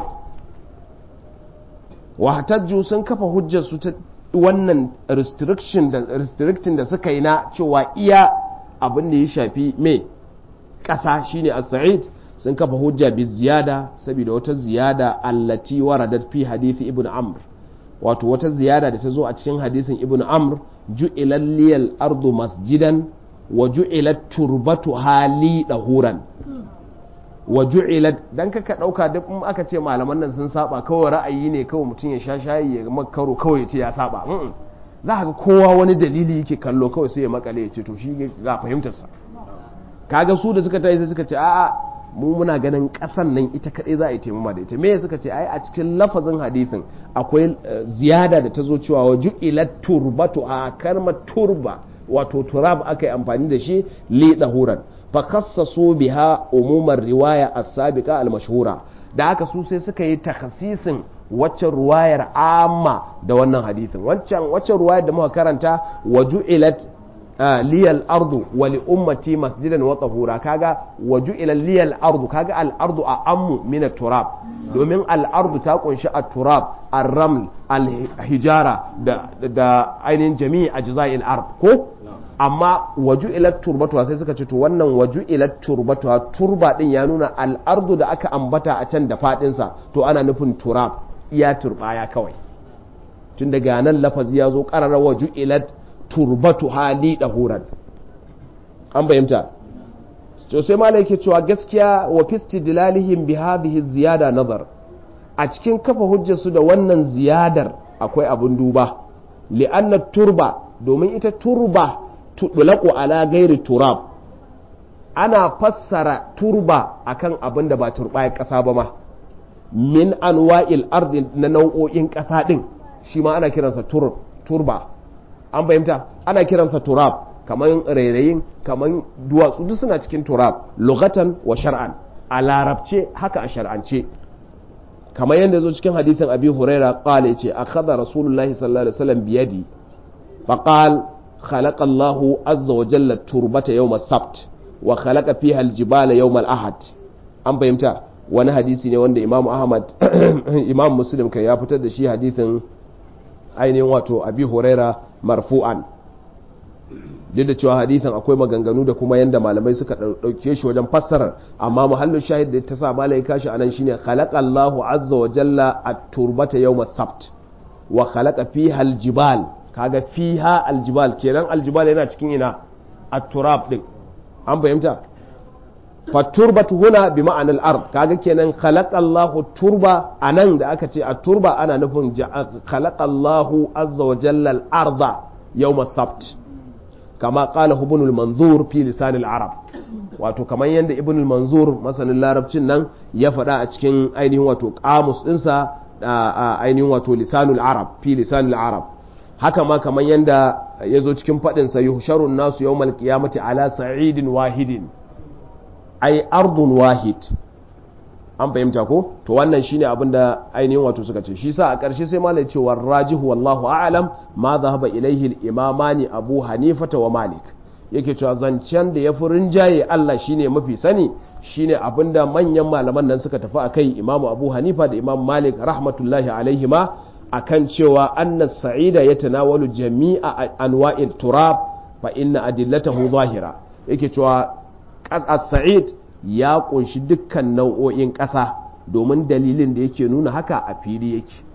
wahtajju sun kafa hujjar su ta wannan restriction da restricting da suka yi na cewa iya abin da ya shafi me ƙasa shine as-sa'id sun kafa hujja bi ziyada saboda wata ziyada allati waradat fi hadithi ibn amr wato wata ziyada da ta zo a cikin hadisin ibn amr ju'ilal liyal ardu masjidan wa ju'ilat turbatu hali dahuran wa ju'ilat dan kaka dauka duk in aka ce malaman nan sun saba kawai ra'ayi ne kawai mutum ya sha shayi ya makaro kawai ya ce ya saba za ka ga kowa wani dalili yake kallo kawai sai ya makale ya ce to shi ga fahimtar sa kaga su da suka tayi sai suka ce a'a mu muna ganin kasan nan ita kadai za a yi taimama da ita me suka ce ai a cikin lafazin hadisin akwai ziyada da ta zo cewa wa ju'ilat turbatu a karma turba wato turab aka yi amfani da shi li dahuran fa khassasu biha umumar riwaya as-sabiqa al-mashhura da haka su sai suka yi takhasisin waccan ruwayar amma da wannan hadisin waccan waccan ruwayar da muka karanta waju'ilat liyal ardu wa li ummati masjidan wa tahura kaga waju'ila liyal ardu kaga al ardu a ammu min turab domin al ardu ta kunshi at turab ar raml al hijara da da ainihin jami'i ajza'il ard ko amma waju'ila turbatu sai suka ce to wannan waju'ila turbatu turba din ya nuna al ardu da aka ambata a can da fadin sa to ana nufin turab iya turbaya kawai tun daga nan lafazi ya zo qarara waju'ilat turbatu hali ɗahuran an bayyanta to sai mala yake cewa gaskiya wa fisti dilalihim bi hadhihi ziyada nazar a cikin kafa hujjarsu da wannan ziyadar akwai abin duba li'anna turba domin ita turba tudlaqu ala gairi turab ana fassara turba akan abin da ba turba ya kasa ba ma min anwa'il ardi na nau'o'in kasa din shi ma ana kiransa turba an fahimta ana kiransa turab kamar rairayin kamar duwatsu duk suna cikin turab lugatan wa shar'an a larabce haka a shar'ance kamar yadda zo cikin hadithin abi huraira qala yace akhadha rasulullahi sallallahu alaihi wasallam biyadi faqal khalaqa Allahu azza wa jalla turbata yawm as-sabt wa khalaqa fiha al-jibala yawm al-ahad an fahimta wani hadisi ne wanda Imam Ahmad Imam Muslim kai ya fitar da shi hadithin ainihin wato abi huraira marfu'an duk da cewa hadithin akwai maganganu da kuma yanda malamai suka dauke shi wajen fassarar amma muhallin shahid da ta sa malai kashi anan shine khalaqa Allahu azza wa jalla at-turbata yawm as-sabt wa khalaqa fiha al-jibal kaga fiha al-jibal kenan al-jibal yana cikin ina at-turab din an fahimta faturbatu huna bi ma'anar ard kaga kenan khalaqallahu turba anan da aka ce a turba ana nufin khalaqallahu azza wa jalla al-arda yawm as-sabt kama qala ibn al-manzur fi lisan al-arab wato kamar yanda ibn al-manzur masanin larabcin nan ya faɗa a cikin ainihin wato qamus dinsa ainihin wato lisanul arab fi lisanul arab haka ma kamar yanda ya zo cikin faɗin sa yuhsharun nasu yawmal qiyamati ala sa'idin wahidin ai ardun wahid an fahimta ko to wannan shine abin da ainihin wato suka ce shi sa a ƙarshe sai malai cewa rajihu wallahu a'lam ma zahaba ilaihi al-imamani abu hanifata wa malik yake cewa zancen da ya fi rinjaye Allah shine mafi sani shine abin da manyan malaman nan suka tafi akai imamu abu hanifa da imam malik rahmatullahi alaihi ma akan cewa anna sa'ida yatanawalu jami'a anwa'il turab fa inna adillatahu zahira yake cewa as-sa'id ya kunshi dukkan nau'o'in ƙasa domin dalilin da yake nuna haka a fili yake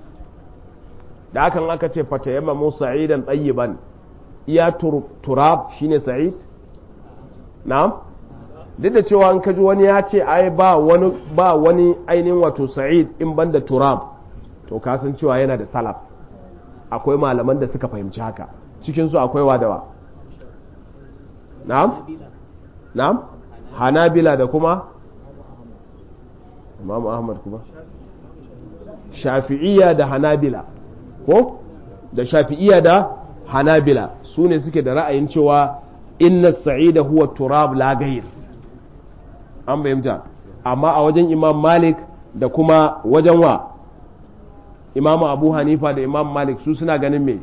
da hakan aka ce fata yamma mu sa'idan tsayiban iya turab shine sa'id na'am duk da cewa an kaji wani ya ce ai ba wani ba wani ainihin wato sa'id in banda turab to kasan cewa yana da salaf akwai malaman da suka fahimci haka cikinsu akwai wadawa na'am na'am hanabila da kuma imam ahmad kuma shafi'iyya da hanabila ko da shafi'iyya da hanabila su ne suke da ra'ayin cewa inna sa'ida huwa turab la gayr an bayyanta amma a wajen imam malik da kuma wajen wa imam abu hanifa da imam malik su suna ganin me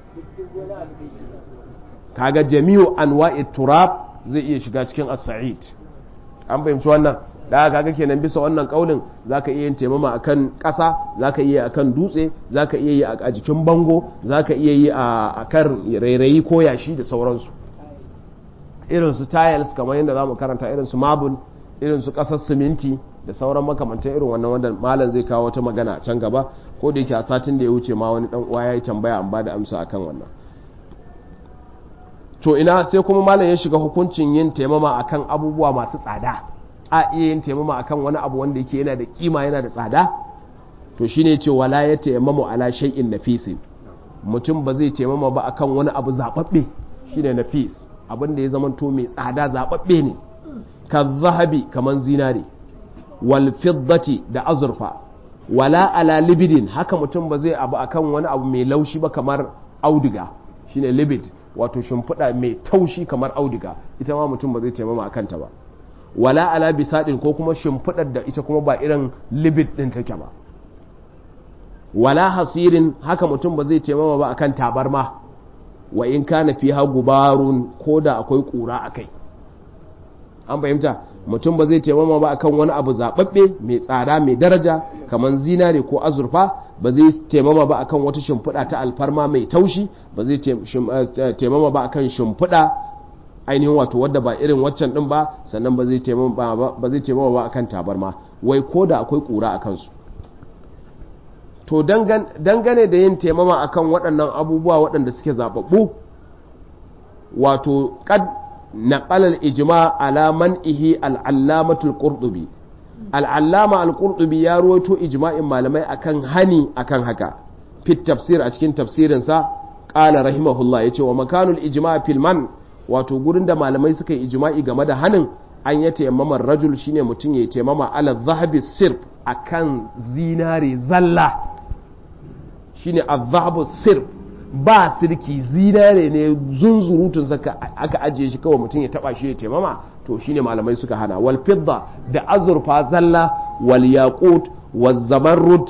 kaga jami'u anwa'i turab zai iya shiga cikin as-sa'id an fahimci wannan da kaga kenan bisa wannan kaulin zaka iya yin taimama akan ƙasa zaka iya akan dutse zaka iya yi a jikin bango zaka iya yi a kan rairayi ko yashi da sauransu irin su tiles kamar yadda zamu karanta irin su marble irin su ƙasar siminti da sauran makamantan irin wannan wanda malam zai kawo wata magana a can gaba ko da yake a satin da ya wuce ma wani dan uwa yayi tambaya an bada amsa akan wannan to ina sai kuma malam ya shiga hukuncin yin taimama akan abubuwa masu tsada a iya yin taimama akan wani abu wanda yake yana da kima yana da tsada to shine ce wala ya taimamu ala shay'in nafisin mutum ba zai taimama ba akan wani abu zababbe shine nafis abin da ya zamanto mai tsada zababbe ne ka zahabi kaman zinare wal fiddati da azurfa wala ala libidin haka mutum ba zai abu akan wani abu mai laushi ba kamar auduga shine libid wato shimfiɗa mai taushi kamar audiga ita ma mutum ba zai taimama a kanta ba wala ala bisadin ko kuma shimfiɗar da ita kuma ba irin libid ɗin take ba wala hasirin haka mutum ba zai taimama ba akan tabarma wa in kana fiha gubarun ko da akwai ƙura a kai an fahimta mutum ba zai taimama ba akan wani abu zaɓaɓɓe mai tsada mai daraja kamar zinare ko azurfa ba zai taimama ba akan wata shimfiɗa ta alfarma mai taushi ba zai taimama ba akan shimfiɗa ainihin wato wadda ba irin waccan ɗin ba sannan ba zai taimama ba akan tabarma wai ko da akwai ƙura a kansu to dangane da yin taimama akan waɗannan abubuwa waɗanda suke zaɓaɓɓu wato kad نقل الإجماع على منئه العلامة القرطبي العلامة القرطبي يا رويتو إجماع malamai akan hani akan haka في التفسير a cikin tafsirin sa qala rahimahullah yace wa makanul ijma' fil man wato gurin da malamai suka yi ijma'i game da hanin an ya tayammama rajul shine mutum ya tayammama ala zahabi sirf akan zinare zalla shine az-zahabu sirf ba sirki zinare ne zunzurutun saka aka ajiye shi kawai mutum ya taba shi ya taimama to shine malamai suka hana wal fidda da azurfa zalla wal yaqut wal zamarrud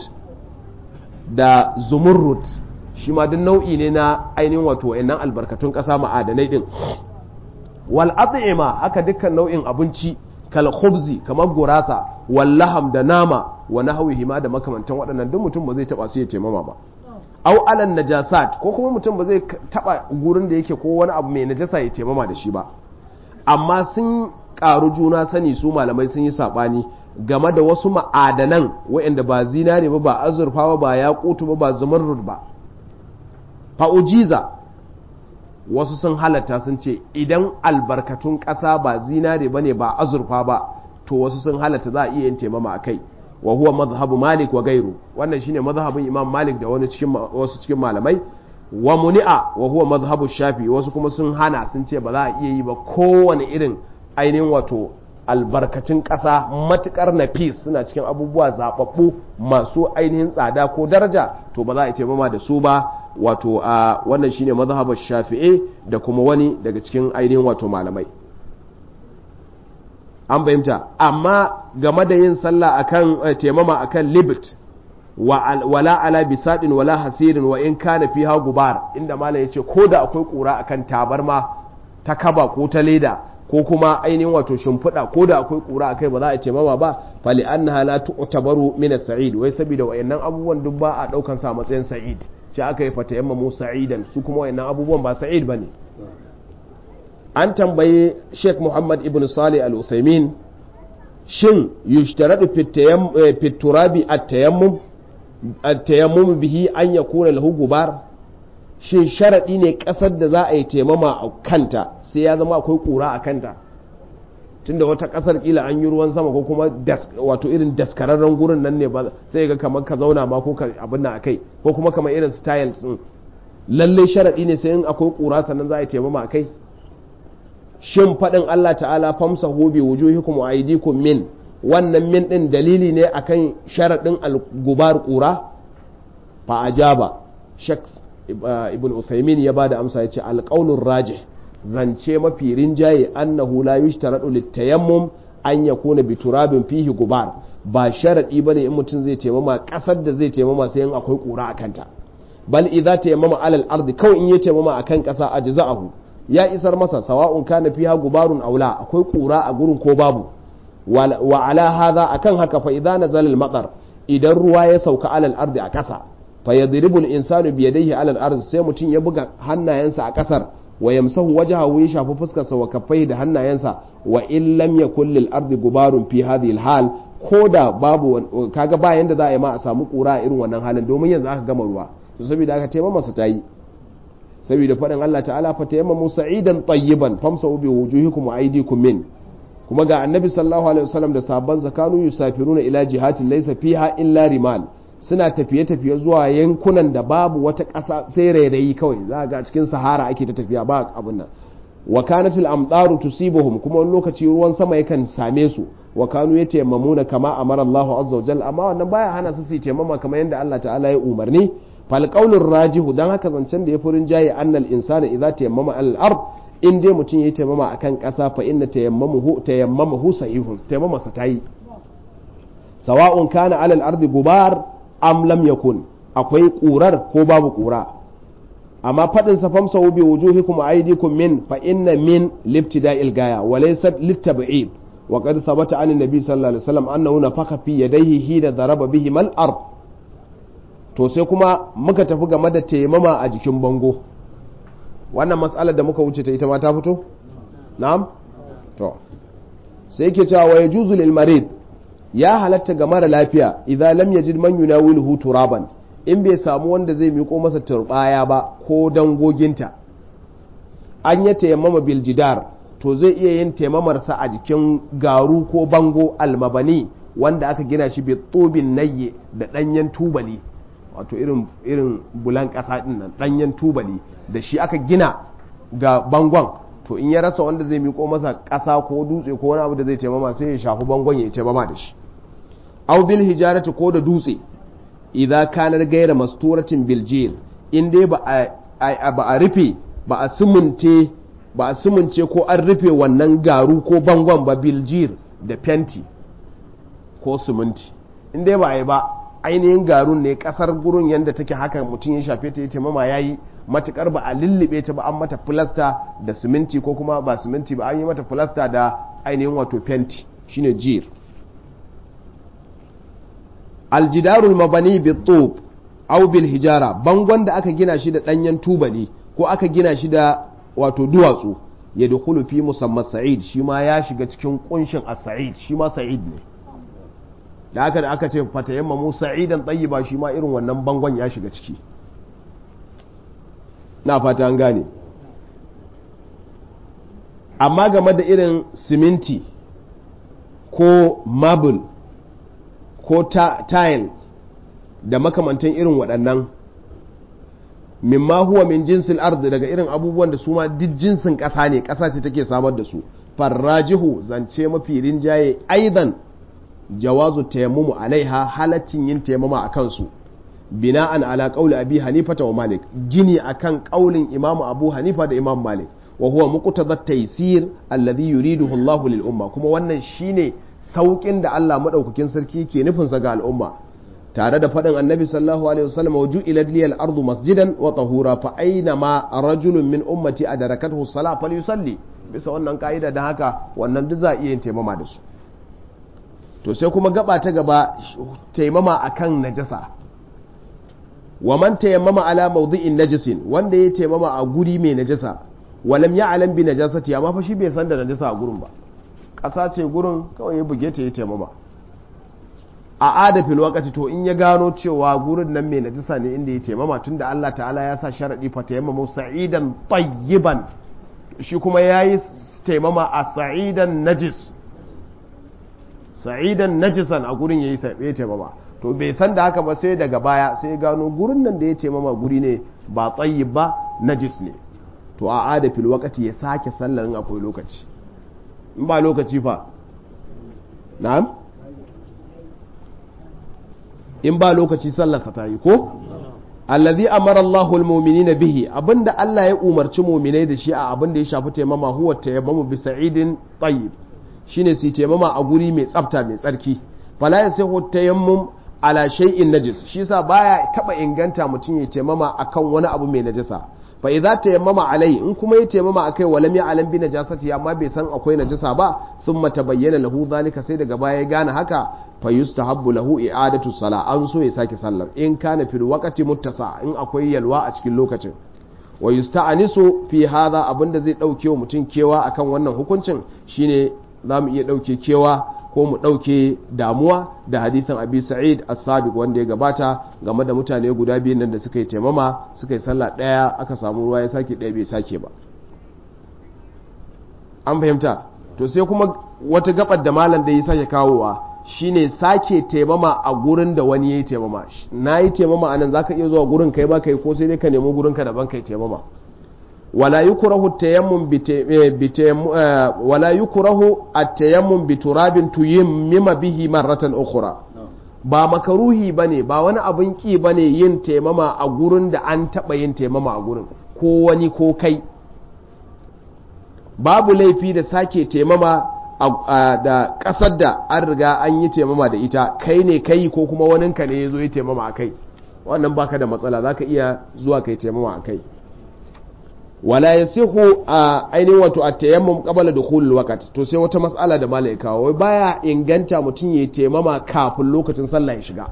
da zumurrud shi ma duk nau'i ne na ainihin wato wayannan albarkatun kasa ma'adanai din wal at'ima haka dukkan nau'in abinci kal khubzi kamar gurasa wal laham da nama wa nahwihi ma da makamantan waɗannan duk mutum ba zai taba su ya taimama ba au alan najasat ko kuma mutum ba zai taba gurin da yake ko wani abu mai najasa ya taimama da shi ba amma sun karu juna sani su malamai sun yi sabani game da wasu ma'adanan waɗanda ba zinare ba ba azurfa ba ba yakutu ba ba zumarrud ba fa'ujiza wasu sun halatta sun ce idan albarkatun ƙasa ba zinare ba ne ba azurfa ba to wasu sun halatta za a iya yin taimama a kai wa huwa mazhabu malik wa gairu wannan shine mazhabin imam malik da wani cikin wasu cikin malamai wa muni'a wa huwa mazhabu shafi wasu kuma sun hana sun ce ba za a iya yi ba kowane irin ainihin wato albarkacin ƙasa matukar nafis suna cikin abubuwa zababbu masu ainihin tsada ko daraja to ba za a ce mama da su ba wato a wannan shine mazhabu shafi'i da kuma wani daga cikin ainihin wato malamai an fahimta amma game da yin sallah akan taimama akan libit wala ala bisadin wala hasirin wa in kana fiha gubar inda malam yace ko da akwai kura akan tabarma ta kaba ko ta leda ko kuma ainihin wato shimfiɗa ko da akwai kura akai ba za a taimama ba fali annaha la tu'tabaru min as-sa'id wai saboda wayannan abubuwan duk ba a daukan sa matsayin sa'id ce aka yi fata yamma mu sa'idan su kuma wayannan abubuwan ba sa'id bane an tambayi sheikh muhammad ibn salih al-uthaymin shin yushtaradu fi turabi at-tayammum at-tayammum bihi an yakuna lahu gubar shin sharadi ne kasar da za a yi taimama a kanta sai ya zama akwai kura a kanta tunda wata kasar kila an yi ruwan sama ko kuma wato irin daskararren gurin nan ne ba sai ga kamar ka zauna ma ko ka abin nan akai ko kuma kamar irin styles din lalle sharadi ne sai in akwai kura sannan za a yi taimama akai shin faɗin Allah ta'ala famsa hobi wujuhikum wa aydikum min wannan min din dalili ne akan sharaɗin al-gubar qura fa ajaba shak ibn Uthaymin ya bada amsa yace al-qaulur rajih zance mafi rinjaye annahu la yushtaradu lit-tayammum an yakuna bi turabin fihi gubar ba sharadi bane in mutum zai taimama kasar da zai taimama sai in akwai qura akanta bal idza tayammama alal ardi kawai in ya taimama akan kasa ajza'ahu ya isar masa sawa'un kana fiha gubarun aula akwai kura a gurin ko babu wa ala hadha akan haka fa idza nazala al matar idan ruwa ya sauka alal ardi a kasa fa yadribu al insanu bi yadayhi alal ardi sai mutum ya buga hannayensa a kasar wa yamsahu wajhahu ya shafi fuskarsa wa kaffaihi da hannayensa wa in lam yakul lil ardi gubarun fi hadhihi al hal ko da babu kaga ba yanda za a yi ma a samu kura a irin wannan halin domin yanzu aka gama ruwa to saboda aka taimama masa tayi saboda faɗin Allah ta'ala fa tayammamu sa'idan tayyiban famsahu bi wujuhikum wa aydikum min kuma ga annabi sallallahu alaihi wasallam da sabban zakanu yusafiruna ila jihatin laysa fiha illa rimal suna tafiye tafiye zuwa yankunan da babu wata ƙasa sai rairayi kawai za ga cikin sahara ake ta tafiya ba abun nan wa kanat al amtaru tusibuhum kuma wani lokaci ruwan sama yakan same su wa kanu yatayammamuna kama amara Allahu azza wa jalla amma wannan baya hana su su tayammama kamar yadda Allah ta'ala ya umarni fal qaulur rajihu dan haka zancen da ya furin jaye annal insana idza tayammama al ard in dai mutum yayi tayammama akan kasa fa inna tayammamuhu tayammamahu sahihun tayammama sa tayi sawa'un kana alal ardi gubar am lam yakun akwai kurar ko babu kura amma fadin sa famsa bi wujuhikum wa aydikum min fa inna min libtida'il gaya wa laysa litab'id wa qad thabata an nabi sallallahu alaihi wasallam annahu nafakha fi yadayhi hina daraba bihi mal ard to sai kuma muka tafi game da taimama a jikin bango wannan mas'alar da muka wuce ta ita ma ta fito na'am to sai yake cewa wa yajuzu lil marid ya halatta ga mara lafiya idan lam yajid man yunawiluhu turaban in bai samu wanda zai miko masa turbaya ba ko dangoginta an ya tayammama bil jidar to zai iya yin taimamarsa a jikin garu ko bango almabani wanda aka gina shi bi tsobin nayye da danyen tubali wato irin irin bulan kasa din nan danyen tubali da shi aka gina ga bangon to in ya rasa wanda zai miko masa kasa ko dutse ko wani abu da zai taimama sai ya shafi bangon ya taimama da shi aw bil hijarati ko da dutse idza kanar gaira masturatin bil jil in dai ba a ba a rufe ba a sumunte ba a sumunce ko an rufe wannan garu ko bangon ba biljir da fenti ko suminti in dai ba a yi ba ainihin garun ne kasar gurin yadda take haka mutum ya shafe ta ya taimama ya yi matukar ba a lullube ta ba an mata filasta da siminti ko kuma ba siminti ba an yi mata filasta da ainihin wato fenti shine jir aljidarul mabani bi tub aw bil hijara bangon da aka gina shi da danyen tubali ko aka gina shi da wato duwatsu ya dukulu fi musamman sa'id shi ma ya shiga cikin kunshin as-sa'id shi ma sa'id ne da aka da aka ce fatayamma mu sa'idan tayyiba shi ma irin wannan bangon ya shiga ciki na fata an gane amma game da irin siminti ko marble ko tile da makamantan irin waɗannan mimma huwa min jinsil ardi daga irin abubuwan da su ma duk jinsin ƙasa ne ƙasa ce take samar da su farrajihu zance mafi rinjaye aidan jawazu tayammumu alaiha halaccin yin tayammuma a kansu bina'an ala qawli abi hanifa wa malik gini akan qaulin imamu abu hanifa da imam malik wa huwa muqtada taysir alladhi yuriduhu Allah lil umma kuma wannan shine saukin da Allah madaukakin sarki ke nufin sa ga al'umma tare da faɗin annabi sallallahu alaihi wasallam wa ju'ilat liyal ardu masjidan wa tahura fa aina ma rajulun min ummati adarakathu salat falyusalli bisa wannan ka'ida da haka wannan duk za a iya yin taimama da su to sai kuma gaba ta gaba taimama akan najasa wa man tayammama ala mawdi'in najisin wanda ya taimama a guri mai najasa walam ya'lam bi najasati amma fa shi bai san da najasa a gurin ba ƙasa ce gurin kawai ya buge ta ya taimama a adafin lokaci to in ya gano cewa gurin nan mai najisa ne inda ya taimama tun da Allah ta'ala ya sa sharaɗi fa taimama sa'idan tayyiban shi kuma ya yi taimama a sa'idan najis sa'idan najisan a gurin ya yi taimama to bai san da haka ba sai daga baya sai ya gano gurin nan da ya taimama guri ne ba tayyib ba najis ne to a adafin lokaci ya sake sallar in akwai lokaci in ba lokaci fa na'am in ba lokaci sallarsa ta yi ko allazi amara Allahu almu'minina bihi abinda Allah ya umarci mu'minai da shi a abinda ya shafi taimama huwa tayammamu bi sa'idin tayyib shine su taimama a guri mai tsafta mai tsarki fala yasihu tayammum ala shay'in najis shi yasa baya taba inganta mutum ya taimama akan wani abu mai najasa fa idza tayammama alai in kuma ya tayammama akai walam ya'lam bi najasati amma bai san akwai najasa ba thumma tabayyana lahu zalika sai daga baya ya gane haka fa yustahabbu lahu i'adatu sala an so ya sake sallar in kana fil waqti muttasa in akwai yalwa a cikin lokacin wa yusta'anisu fi hadha abinda zai dauke wa mutum kewa akan wannan hukuncin shine zamu iya dauke kewa ko mu ɗauke damuwa da hadithan abi sa'id as-sabiq wanda ya gabata game da mutane guda biyu nan da suka yi taimama suka yi sallah ɗaya aka samu ruwa ya sake ɗaya bai sake ba an fahimta to sai kuma wata gabar da malam da ya sake kawowa shine sake taimama a gurin da wani ya yi taimama na yi taimama a nan za ka iya zuwa gurin kai ba kai ko sai dai ka nemi gurin ka daban kai taimama wala yukrahu tayammum wala yukrahu at-tayammum bi turabin tuyammima bihi marratan ukhra ba makaruhi bane ba wani abin ki bane yin taimama a gurin da an taba yin taimama a gurin ko wani ko kai babu laifi da sake taimama da ƙasar da an riga an yi taimama da ita kai ne kai ko kuma waninka ne ya zo yi taimama a kai wannan baka da matsala za ka iya zuwa kai taimama a kai wala ya sihu a ainihin wato a tayammum qabala dukhulul waqt to sai wata matsala da malai kawo wai baya inganta mutum ya taimama kafin lokacin sallah ya shiga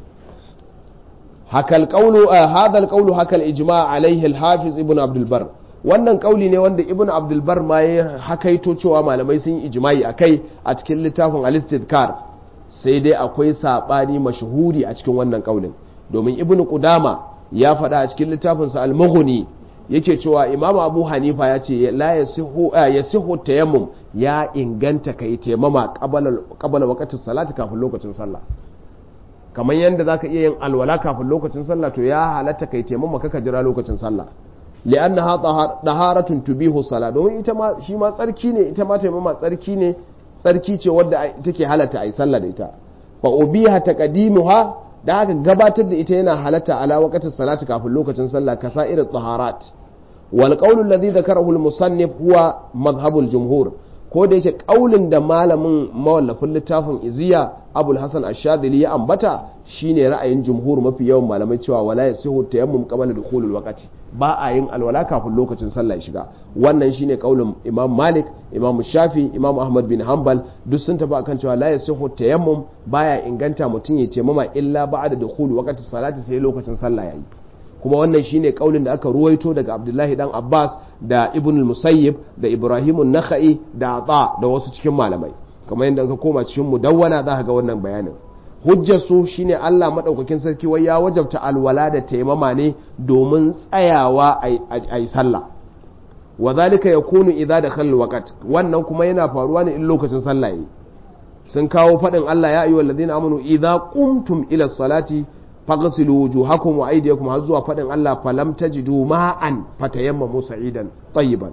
hakal qawlu hadha al qawlu hakal ijma' alayhi al hafiz ibn abdul bar wannan kauli ne wanda ibn abdulbar ma ya hakaito cewa malamai sun yi ijimai a kai a cikin littafin alistidkar sai dai akwai saɓani mashuhuri a cikin wannan kaulin domin ibn kudama ya faɗa a cikin littafinsa al-mughni yake cewa imamu abu hanifa ya ce la ya sihu tayammum ya inganta kai taimama qabala waqtin salati kafin lokacin sallah kamar yadda zaka iya yin alwala kafin lokacin sallah to ya halatta kai taimama kaka jira lokacin sallah li'annaha daharatun tubihu sala domin ita ma shi ma tsarki ne ita ma taimama tsarki ne tsarki ce wadda take halatta ayi sallah da ita fa ubiha taqdimuha da aka gabatar da ita yana halatta ala waqtin salati kafin lokacin sallah kasa'ir taharat wal qawl alladhi dhakarahu al musannif huwa madhhabu al jumhur ko da yake kaulin da malamin mawallafin littafin iziya abul hasan ash-shadhili ya ambata shine ra'ayin jumhur mafi yawan malamai cewa wala yasihu tayammum qabla dukhulul waqti ba a yin alwala kafin lokacin sallah shiga wannan shine kaulin imam malik imam shafi imam ahmad bin hanbal duk sun tafi akan cewa la yasihu tayammum baya inganta mutum ya taimama illa ba'da dukhul waqti salati sai lokacin sallah yayi kuma wannan shine kaulin da aka ruwaito daga abdullahi dan abbas da ibn musayyib da ibrahim an-nakhai da ata da wasu cikin malamai kamar yadda ka koma cikin mudawwana za ka ga wannan bayanin hujjar su shine Allah madaukakin sarki wai ya wajabta alwala da taimama ne domin tsayawa a yi sallah wa zalika yakunu idza dakhala waqt wannan kuma yana faruwa ne in lokacin sallah yayi sun kawo fadin Allah ya ayyuhal ladina amanu idza qumtum ila salati faghsilu wujuhakum wa aydiyakum har zuwa fadin Allah falam tajidu ma'an fatayammamu sa'idan tayyiban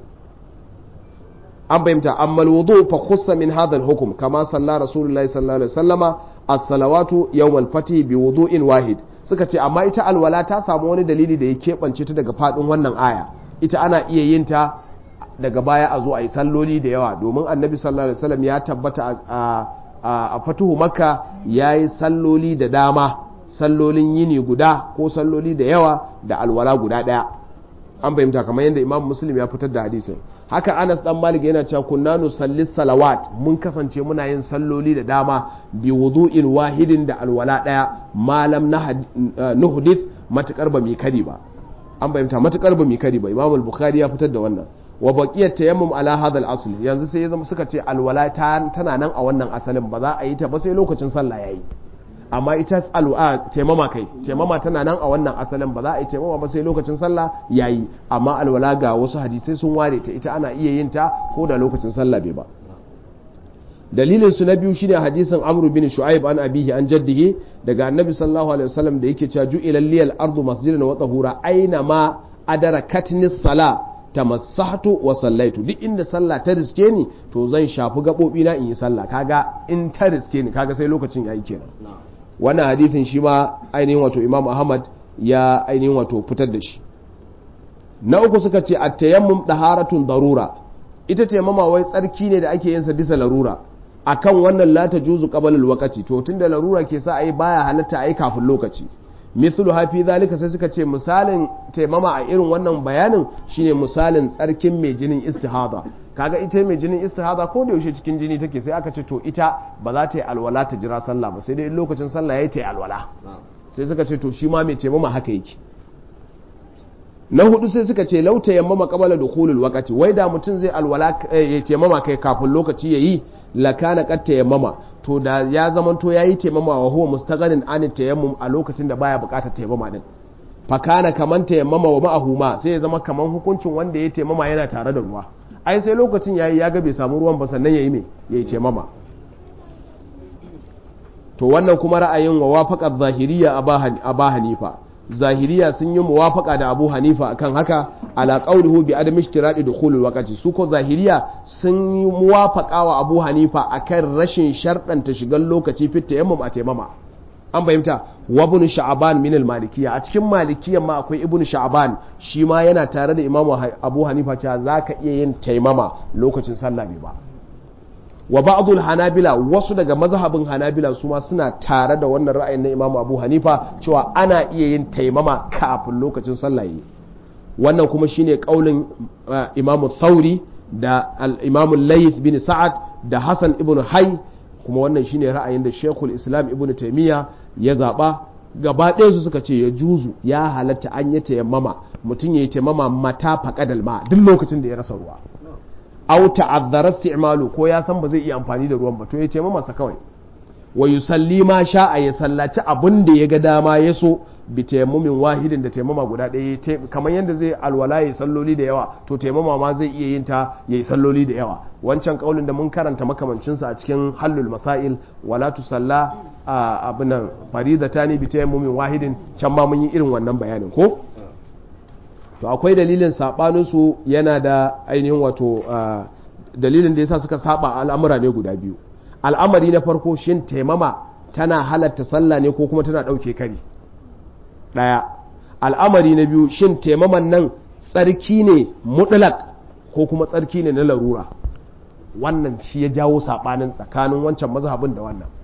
an bayyanta amma alwudu fa khussa min hadha alhukm kama salla rasulullahi sallallahu alaihi wasallama as-salawatu yawm al-fatih bi wudu'in wahid suka ce amma ita alwala ta samu wani dalili da ya keɓance ta daga fadin wannan aya ita ana iya yin ta daga baya a zo a yi salloli da yawa domin annabi sallallahu alaihi wasallam ya tabbata a fatuhu makka ya yi salloli da dama sallolin yini guda ko salloli da yawa da alwala guda ɗaya an fahimta kamar yadda imam muslim ya fitar da hadisin haka anas dan malik yana cewa kunna nusalli salawat mun kasance muna yin salloli da dama bi wudu'in wahidin da alwala daya malam nuhdith matukar ba mi kadi ba an fahimta matukar ba mi kadi ba imam al-bukhari ya fitar da wannan wa baqiyat tayammum ala hadha al-asl yanzu sai ya zama suka ce alwala tana nan a wannan asalin ba za a yi ta ba sai lokacin sallah yayi amma ita al'a taimama kai taimama tana nan a wannan asalin ba za a yi taimama ba sai lokacin sallah yayi amma alwala ga wasu hadisai sun ware ta ita ana iya yin ta ko da lokacin sallah bai ba dalilin su na biyu shine hadisin amru bin shu'aib an abihi an jaddihi daga annabi sallallahu alaihi wasallam da yake cewa ju'ila liyal ardu masjidan wa tahura aina ma adarakatni sala tamassahtu wa sallaitu duk inda sallah ta riske ni to zan shafi gabobi na in yi sallah kaga in ta riske ni kaga sai lokacin yayi kenan wannan hadithin shi ma ainihin wato imam ahmad ya ainihin wato fitar da shi na uku suka ce a tayammum daharatun darura ita tayammama wai tsarki ne da ake yin sa bisa larura akan wannan la ta juzu qabla alwaqti to tunda larura ke sa ai baya halatta ai kafin lokaci mithlu hafi zalika sai suka ce misalin taimama a irin wannan bayanin shine misalin tsarkin mai jinin istihada kaga ita mai jinin istihada ko da yaushe cikin jini take sai aka ce to ita ba za ta yi alwala ta jira sallah ba sai dai lokacin sallah yayi ta yi alwala sai suka ce to shi ma mai taimama haka yake na hudu sai suka ce lauta yammama qabala dukhulul waqti wai da mutum zai alwala ya taimama kai kafin lokaci yayi lakana qad tayammama to da ya zamanto yayi taimama wa huwa mustaghanin an tayammum a lokacin da baya bukatar taimama din fakana kaman tayammama wa ma'ahu ma sai ya zama kaman hukuncin wanda ya taimama yana tare da ruwa ai sai lokacin yayi ya ga bai samu ruwan ba sannan yayi me yayi taimama to wannan kuma ra'ayin wa wafaqat zahiriya aba hanifa zahiriya sun yi muwafaka da abu hanifa akan haka ala qawlihi bi adam ishtiradi dukhulul waqti su ko zahiriya sun yi muwafaka wa abu hanifa akan rashin sharɗanta shigan lokaci fit tayammum a taimama an fahimta wa ibn sha'ban min al-malikiyya a cikin malikiyya ma akwai ibn sha'ban shi ma yana tare da imamu abu hanifa cewa zaka iya yin taimama lokacin sallah bai ba wa ba'dul hanabila wasu daga mazhabin hanabila su ma suna tare da wannan ra'ayin na imamu abu hanifa cewa ana iya yin taimama kafin lokacin sallah yi wannan kuma shine kaulin imamu thauri da al-imamu layth bin sa'ad da hasan ibn hay kuma wannan shine ra'ayin da shekul islam ibn taimiyya ya zaɓa gaba ɗaya su suka ce ya juzu ya halatta an yi tayammama mutum ya yi tayammama mata faƙadal ma duk lokacin da ya rasa ruwa au ta'azzara isti'malu ko ya san ba zai iya amfani da ruwan ba to ya tayammama sa kawai wa yusalli ma sha'a ya sallaci abin da ya ga dama ya so bi tayammumin wahidin da tayammama guda ɗaya kamar yadda zai alwala ya salloli da yawa to tayammama ma zai iya yin ta ya yi salloli da yawa wancan kaulin da mun karanta makamancinsa a cikin hallul masail wala tusalla a abinan faridatani bi tayammumin wahidin can ma mun yi irin wannan bayanin ko to akwai dalilin sabanin su yana da ainihin wato dalilin da yasa suka saba al'amura ne guda biyu al'amari na farko shin taimama tana halatta sallah ne ko kuma tana ɗauke kari ɗaya al'amari na biyu shin taimaman nan tsarki ne mutlak ko kuma tsarki ne na larura wannan shi ya jawo saɓanin tsakanin wancan mazhabin da wannan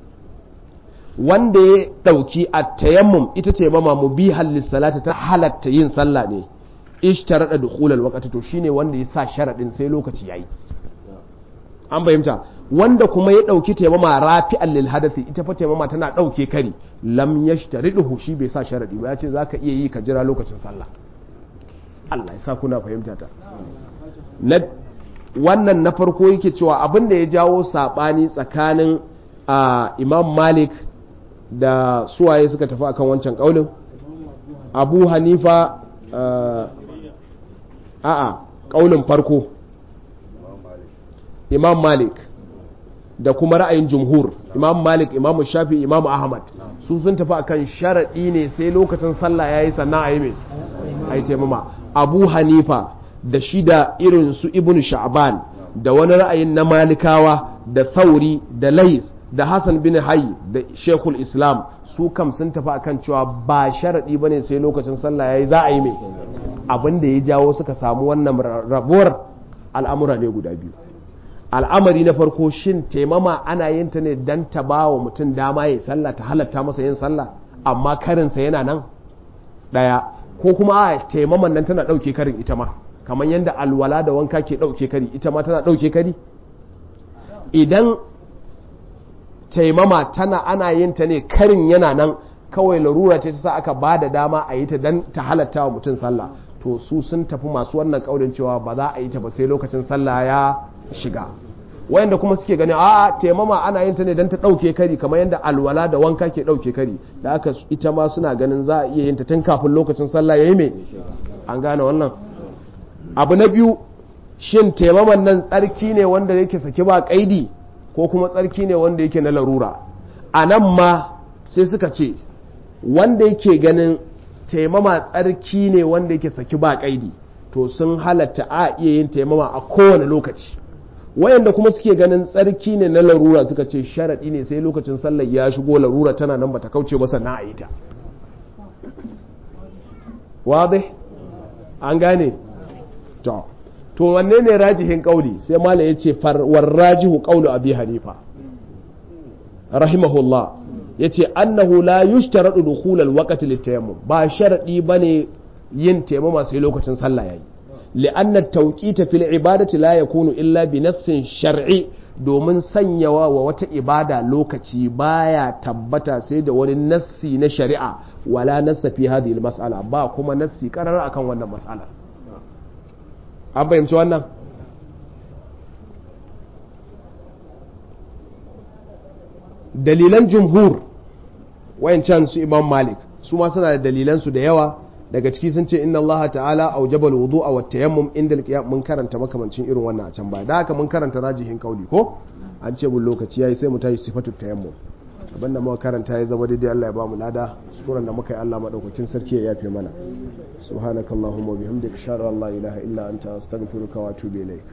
wanda ya ɗauki a tayammum ita taimama mu bi salata ta halatta yin sallah ne ishtaraɗa dukhulal waqti to shine wanda ya sa sharaɗin sai lokaci yayi an fahimta wanda kuma ya ɗauki taimama rafi lil hadathi ita fa taimama tana ɗauke kari lam yashtariduhu shi bai sa sharadi ba ya ce zaka iya yi ka jira lokacin sallah Allah ya sa kuna fahimta ta na wannan na farko yake cewa abin da ya jawo sabani tsakanin Imam Malik da suwaye suka tafi akan wancan kaulin Abu Hanifa a'a kaulin farko imam malik da kuma ra'ayin jumhur imam malik imam shafi imam ahmad su sun tafi akan sharaɗi ne sai lokacin sallah ya yi sannan a yi mai a yi taimama abu hanifa da shi da irin su ibn sha'ban da wani ra'ayin na malikawa da thauri da lais da hassan bin hayi da shekul islam su kam sun tafi akan cewa ba sharaɗi ba ne sai lokacin sallah ya yi za a yi mai abin da ya jawo suka samu wannan rabuwar al'amura ne guda biyu al'amari na farko shin taimama ana yin ta ne don ta ba wa mutum dama ya sallah ta halatta masa yin sallah amma karinsa yana nan ɗaya ko kuma a taimaman nan tana ɗauke karin ita ma kamar yadda alwala da wanka ke ɗauke kari ita ma tana ɗauke kari idan taimama tana ana yin ta ne karin yana nan kawai larura ce ta sa aka ba da dama a yi ta don ta halatta wa mutum sallah to su sun tafi masu wannan ƙaurin cewa ba za a yi ta ba sai lokacin sallah ya shiga wayanda kuma suke gani a taimama ana yin ta ne don ta ɗauke kari kamar yadda alwala da wanka ke ɗauke kari da aka ita ma suna ganin za a iya yin ta tun kafin lokacin sallah ya yi mai an gane wannan abu na biyu shin taimaman nan tsarki ne wanda yake saki ba kaidi ko kuma tsarki ne wanda yake na larura a nan ma sai suka ce wanda yake ganin taimama tsarki ne wanda yake saki ba kaidi to sun halatta a iya yin taimama a kowane lokaci wayanda kuma suke ganin tsarki ne na larura suka ce sharaɗi ne sai lokacin sallar ya shigo larura tana nan bata kauce ba sannan a yi ta wadai an gane to to wanne ne rajihin kauli sai malam yace war rajihu qawlu abi hanifa rahimahullah yace annahu la yushtaradu dukhul alwaqti litayammum ba sharadi bane yin tayammuma sai lokacin sallah yayi li'anna at-tawqita fil ibadati la yakunu illa bi nassin shar'i domin sanyawa wa wata ibada lokaci baya tabbata sai da wani nassi na shari'a wala nassa fi hadhihi al-mas'ala ba kuma nassi karar akan wannan mas'alar an fahimci wannan dalilan jumhur wayancan su imam malik su ma suna da dalilansu da yawa daga ciki sun ce inna allaha ta'ala aujaba alwudu'a wa tayammum inda alqiyam mun karanta makamancin irin wannan a can baya da haka mun karanta rajihin kauli ko an ce bul lokaci yayi sai mu tashi sifatu tayammum abinda muka karanta ya zama daidai Allah ya ba mu lada sukuran da muka yi Allah madaukakin sarki ya yafe mana subhanakallahumma wa bihamdika ashhadu an la ilaha illa anta astaghfiruka wa atubu ilaik